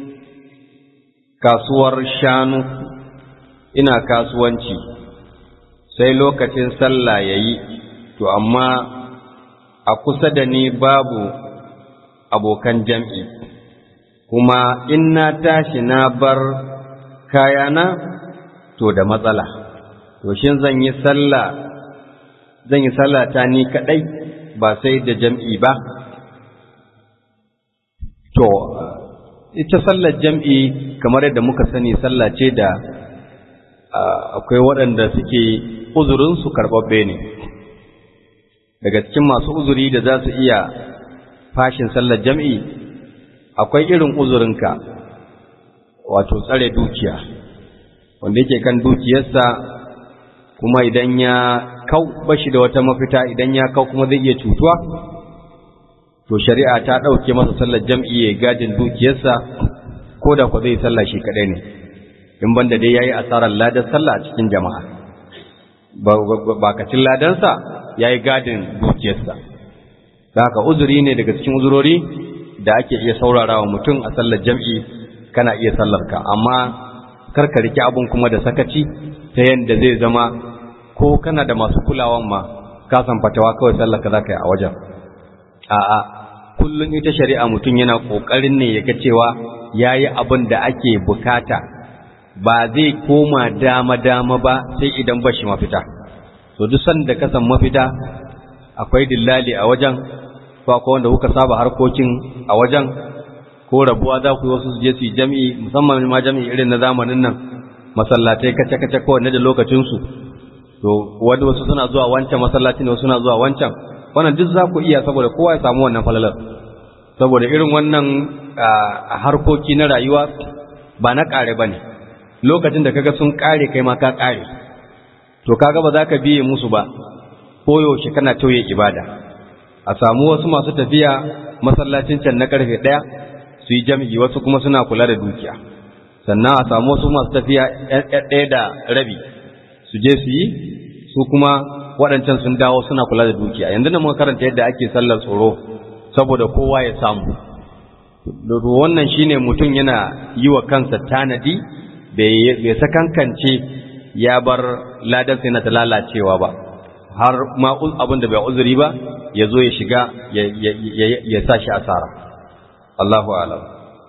kasuwar shanu ina kasuwanci sai lokacin sallah ya yi, to amma a kusa da ni babu abokan jam'i, kuma in na tashi na bar kayana to da matsala, to shin zan yi sallah zan yi sallah ta ni kaɗai ba sai da jam'i ba, to ita sallar jam'i kamar yadda muka sani sallah ce da akwai waɗanda suke uzurinsu karɓaɓɓe ne daga cikin masu uzuri da za su iya fashin sallar jam'i akwai irin uzurinka wato tsare dukiya wanda yake kan dukiyarsa kuma idan ya kau bashi da wata mafita idan ya kau kuma zai iya cutuwa to shari'a ta ɗauke masa sallar jam'i ya gadin dukiyarsa ko da ku zai sallah shi kaɗai ne in banda dai ya yi asarar ladar sallah a cikin jama'a bakacin ladansa ya yi gadin dukiyarsa da haka uzuri ne daga cikin uzurori da ake iya saurara wa mutum a sallar jam'i kana iya sallarka amma karka rike abun kuma da sakaci ta yadda zai zama ko kana da masu kulawan ma ka san fatawa kawai sallarka za ka yi a wajen a'a kullum ita shari'a mutum yana ƙoƙarin ne ya ga cewa ya yi abin da ake bukata ba zai koma dama-dama ba sai idan ba shi mafita to duk sanda ka san mafita akwai dillali a wajen ko akwai wanda kuka saba harkokin a wajen ko rabuwa za ku yi wasu su je su yi jami'i musamman ma jami'i irin na zamanin nan masallatai kace-kace kowanne da lokacinsu to wani wasu suna zuwa wancan masallaci ne wasu suna zuwa wancan wannan duk za ku iya saboda kowa ya samu wannan falalar saboda irin wannan harkoki na rayuwa ba na ƙare ba ne lokacin da kaga sun ƙare kai ma ka ƙare to kaga ba za ka biye musu ba ko yaushe kana tauye ibada a samu wasu masu tafiya masallacin can na karfe ɗaya su yi jam'i wasu kuma suna kula da dukiya sannan a samu wasu masu tafiya ɗaya da rabi su je su yi su kuma waɗancan sun dawo suna kula da dukiya yanzu da muka karanta yadda ake sallar tsoro saboda kowa ya samu wannan shine mutum yana yi wa kansa tanadi bai sakankance ya bar ladan sai na ta lalacewa ba har ma abin da bai uzuri ba ya zo ya shiga ya sa shi asara Allahu alam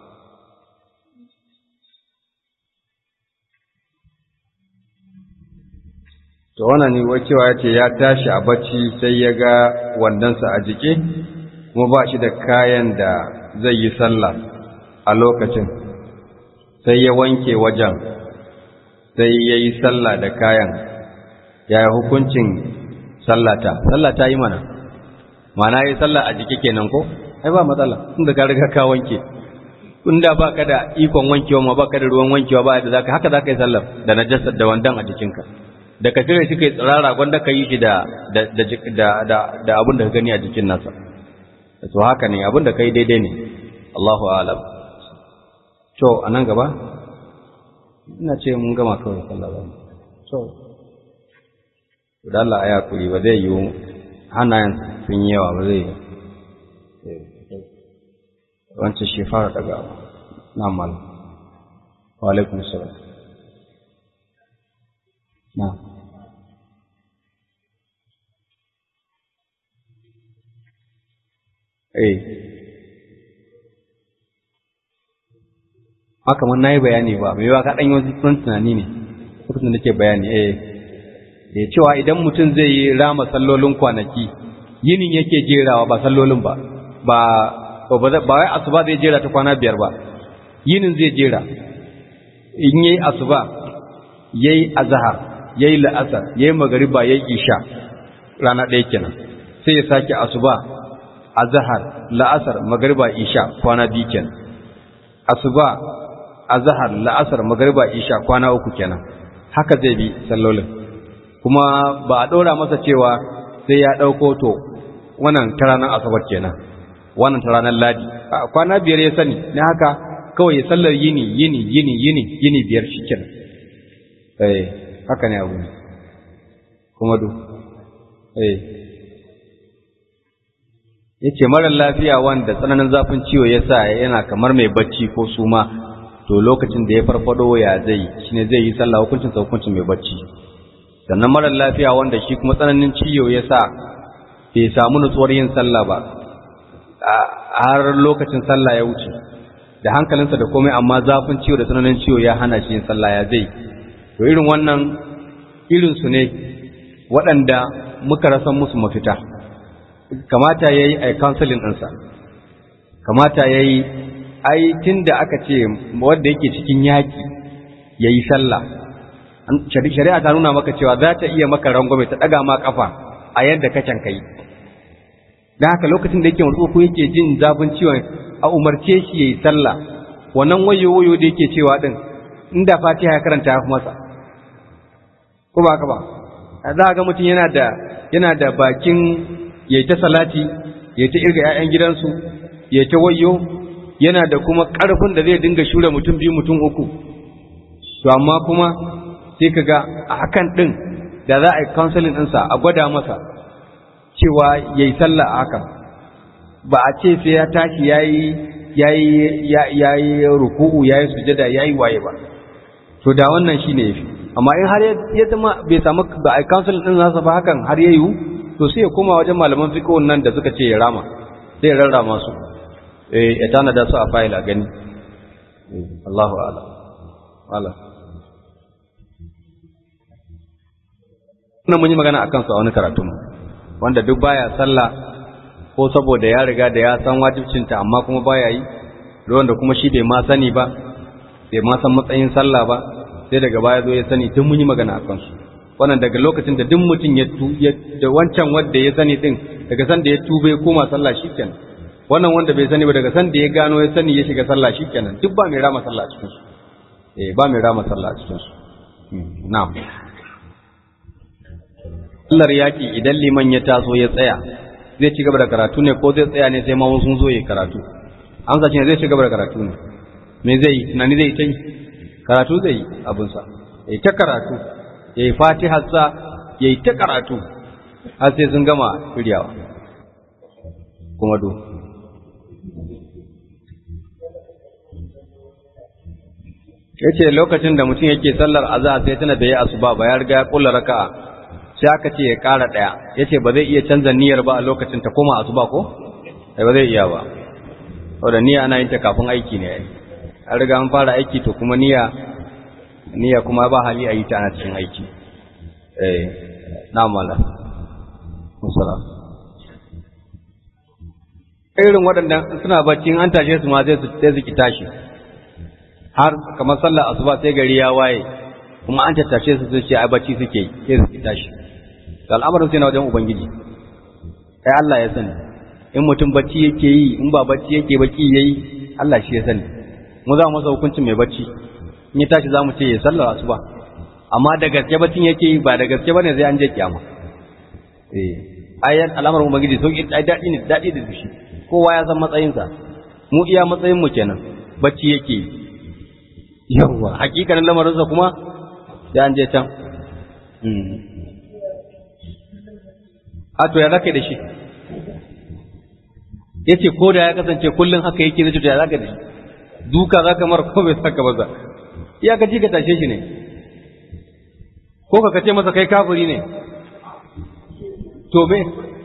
to wannan ne wacewa ya ce ya tashi a bacci sai ya ga wandonsa a jike kuma ba shi da kayan da zai yi sallah a lokacin sai ya wanke wajen sai ya yi sallah da kayan ya hukuncin sallata sallata yi mana mana yi sallah a jiki kenan ko ai ba matsala inda ka riga ka wanke inda ba ka da ikon wankewa ma ba ka da ruwan wankewa ba da zaka haka zaka yi sallar da najasar da wandan a jikinka da ka cire shi kai tsirara gwanda ka yi shi da da da da da abin da ka gani a jikin nasa to haka ne abin da kai daidai ne Allahu a'lam to anan gaba ina ce mun gama kawai sallah ba so da Allah ya kuri ba zai yi hannayen sun yi yawa ba zai wancan shi fara daga na mal wa alaikum salam na eh haka mun nayi bayani ba mai yawa ka dan yi wasu tunani ne lokacin da nake bayani eh da cewa idan mutum zai yi rama sallolin kwanaki yinin yake jerawa ba sallolin ba ba ba wai asuba zai jera ta kwana biyar ba yinin zai jera in yayi asuba yayi azhar yayi la'asar yayi magariba yayi isha rana ɗaya kenan sai ya sake asuba azhar la'asar magariba isha kwana biyu kenan asuba azhar la'asar magariba isha kwana uku kenan haka zai bi sallolin kuma ba a ɗora masa cewa sai ya ɗauko to wannan ta ranar asabar kenan wannan ta ranar ladi kwana biyar ya sani na haka kawai ya sallar yini yini yini yini yini biyar shi kenan eh haka ne abu kuma du eh yace marar lafiya wanda tsananin zafin ciwo ya sa yana kamar mai bacci ko suma to lokacin da ya farfado ya zai shine zai yi sallah hukuncin sa hukuncin mai bacci sannan marar lafiya wanda shi kuma tsananin ciwo ya sa bai samu nutsuwar yin sallah ba har lokacin sallah ya wuce da hankalinsa da komai amma zafin ciwo da tsananin ciwo ya hana shi yin sallah ya zai to irin wannan irinsu ne waɗanda muka rasa musu mafita kamata ya yi a counseling ɗinsa kamata ya yi ai tunda aka ce wanda yake cikin yaki yayi sallah shari'a ta nuna maka cewa za ta iya maka rangwame ta daga ma kafa a yadda ka can kai dan haka lokacin da yake mutu ko yake jin zafin ciwon a umarce shi yayi sallah wannan wayo wayo da yake cewa din inda Fatiha ya karanta ya masa ko ba ka ba za ga mutum yana da yana da bakin yayi ta salati yayi ta irga ƴaƴan gidansu yayi ta wayo yana da kuma ƙarfin da zai dinga shure mutum biyu mutum uku to amma kuma sai kaga a hakan din da za a yi counseling ɗinsa a gwada masa cewa yayi sallah a hakan ba a ce sai ya tashi yayi yayi yayi ruku'u yayi sujada yayi waye ba to da wannan shine yafi amma in har ya zama bai samu ba a council din nasa ba hakan har yayi to sai ya koma wajen malaman fiqh nan da suka ce ya rama sai ya rarrama su eh ya tana da su a file a gani Allahu a'lam wala wannan mun yi magana akan su a wani karatu wanda duk baya sallah ko saboda ya riga da ya san wajibcinta amma kuma baya yi ruwan da kuma shi bai ma sani ba bai ma san matsayin sallah ba sai daga baya zo ya sani tun mun yi magana a kansu wannan daga lokacin da duk mutum ya tu da wancan wanda ya sani din daga san da ya tuba ya koma sallah shikenan wannan wanda bai sani ba daga san da ya gano ya sani ya shiga sallah shikenan duk ba mai rama sallah a cikin su eh ba mai rama sallah a cikin su na'am sallar yaki idan liman ya taso ya tsaya zai ci gaba da karatu ne ko zai tsaya ne sai ma sun zo yi karatu amsa shi ne zai ci gaba da karatu ne me zai yi tunani zai ta yi karatu zai yi abinsa ya yi ta karatu ya yi fatiharsa ya yi ta karatu har sai sun gama shiryawa kuma do ya ce lokacin da mutum yake sallar azahar sai tana da ya asuba ba ya riga ya kula raka'a sai aka ce ya ƙara ɗaya ya ce ba zai iya canza niyyar ba a lokacin ta koma asuba ko? sai ba zai iya ba wadda niyya ana yin ta kafin aiki ne ai an riga an fara aiki to kuma niyya niyya kuma ba hali a yi ta ana cikin aiki eh na mala musala irin waɗanda suna bacci an tashe su ma sai su sai su ki tashi har kamar sallar asuba sai gari ya waye kuma an tattashe su su ce ai bacci suke yi sai su ki tashi al'amarin sai na wajen ubangiji ai Allah ya sani in mutum bacci yake yi in ba bacci yake baki yayi Allah shi ya sani mu za mu masa hukuncin mai bacci in ya tashi za mu ce ya sallar asuba amma da gaske baccin yake yi ba da gaske bane sai an je kiyama eh ayat al'amarin ubangiji sauki ai dadi ne dadi da shi kowa ya san matsayinsa mu iya matsayin mu kenan bacci yake yi yawwa hakikanin lamarinsa kuma sai an je can a to ya zaka da shi ya ce ko da ya kasance kullum haka yake zai ya zaka da shi duka zaka mara ko bai saka ba za ya ka ji ka tashe shi ne ko ka kace masa kai kafiri ne to me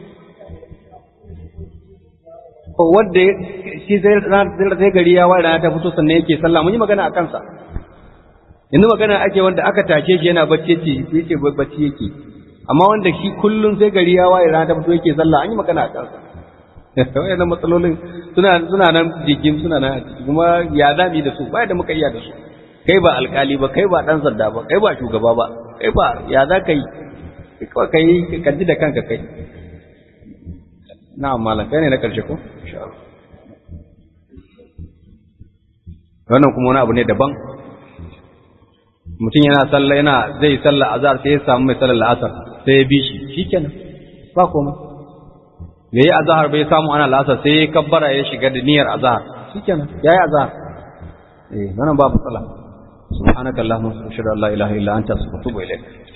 wanda shi sai sai gari ya wara ta fito sannan yake sallah mun yi magana a kansa yanzu magana ake wanda aka tashe shi yana bacci ce yake bacci yake amma wanda shi kullum sai gari ya waye rana ta fito yake sallah an yi magana a kansa wayannan matsalolin suna suna nan jikin suna nan kuma ya zami da su ba da muka iya da su kai ba alkali ba kai ba dan sanda ba kai ba shugaba ba kai ba ya za ka yi kawai ka yi ka ji da kanka kai na'am malam kai ne na karshe ko insha Allah wannan kuma wani abu ne daban mutum yana sallah yana zai sallah azhar sai ya samu mai sallar la'asar sai ya bi shi shikenan ba komai da yi azhar bai samu ana la'asar sai ya kabbara ya shiga da niyyar azhar shikenan yayi azhar eh wannan ba matsala subhanakallahumma wa bihamdika la ilaha illa anta astaghfiruka wa atubu ilaik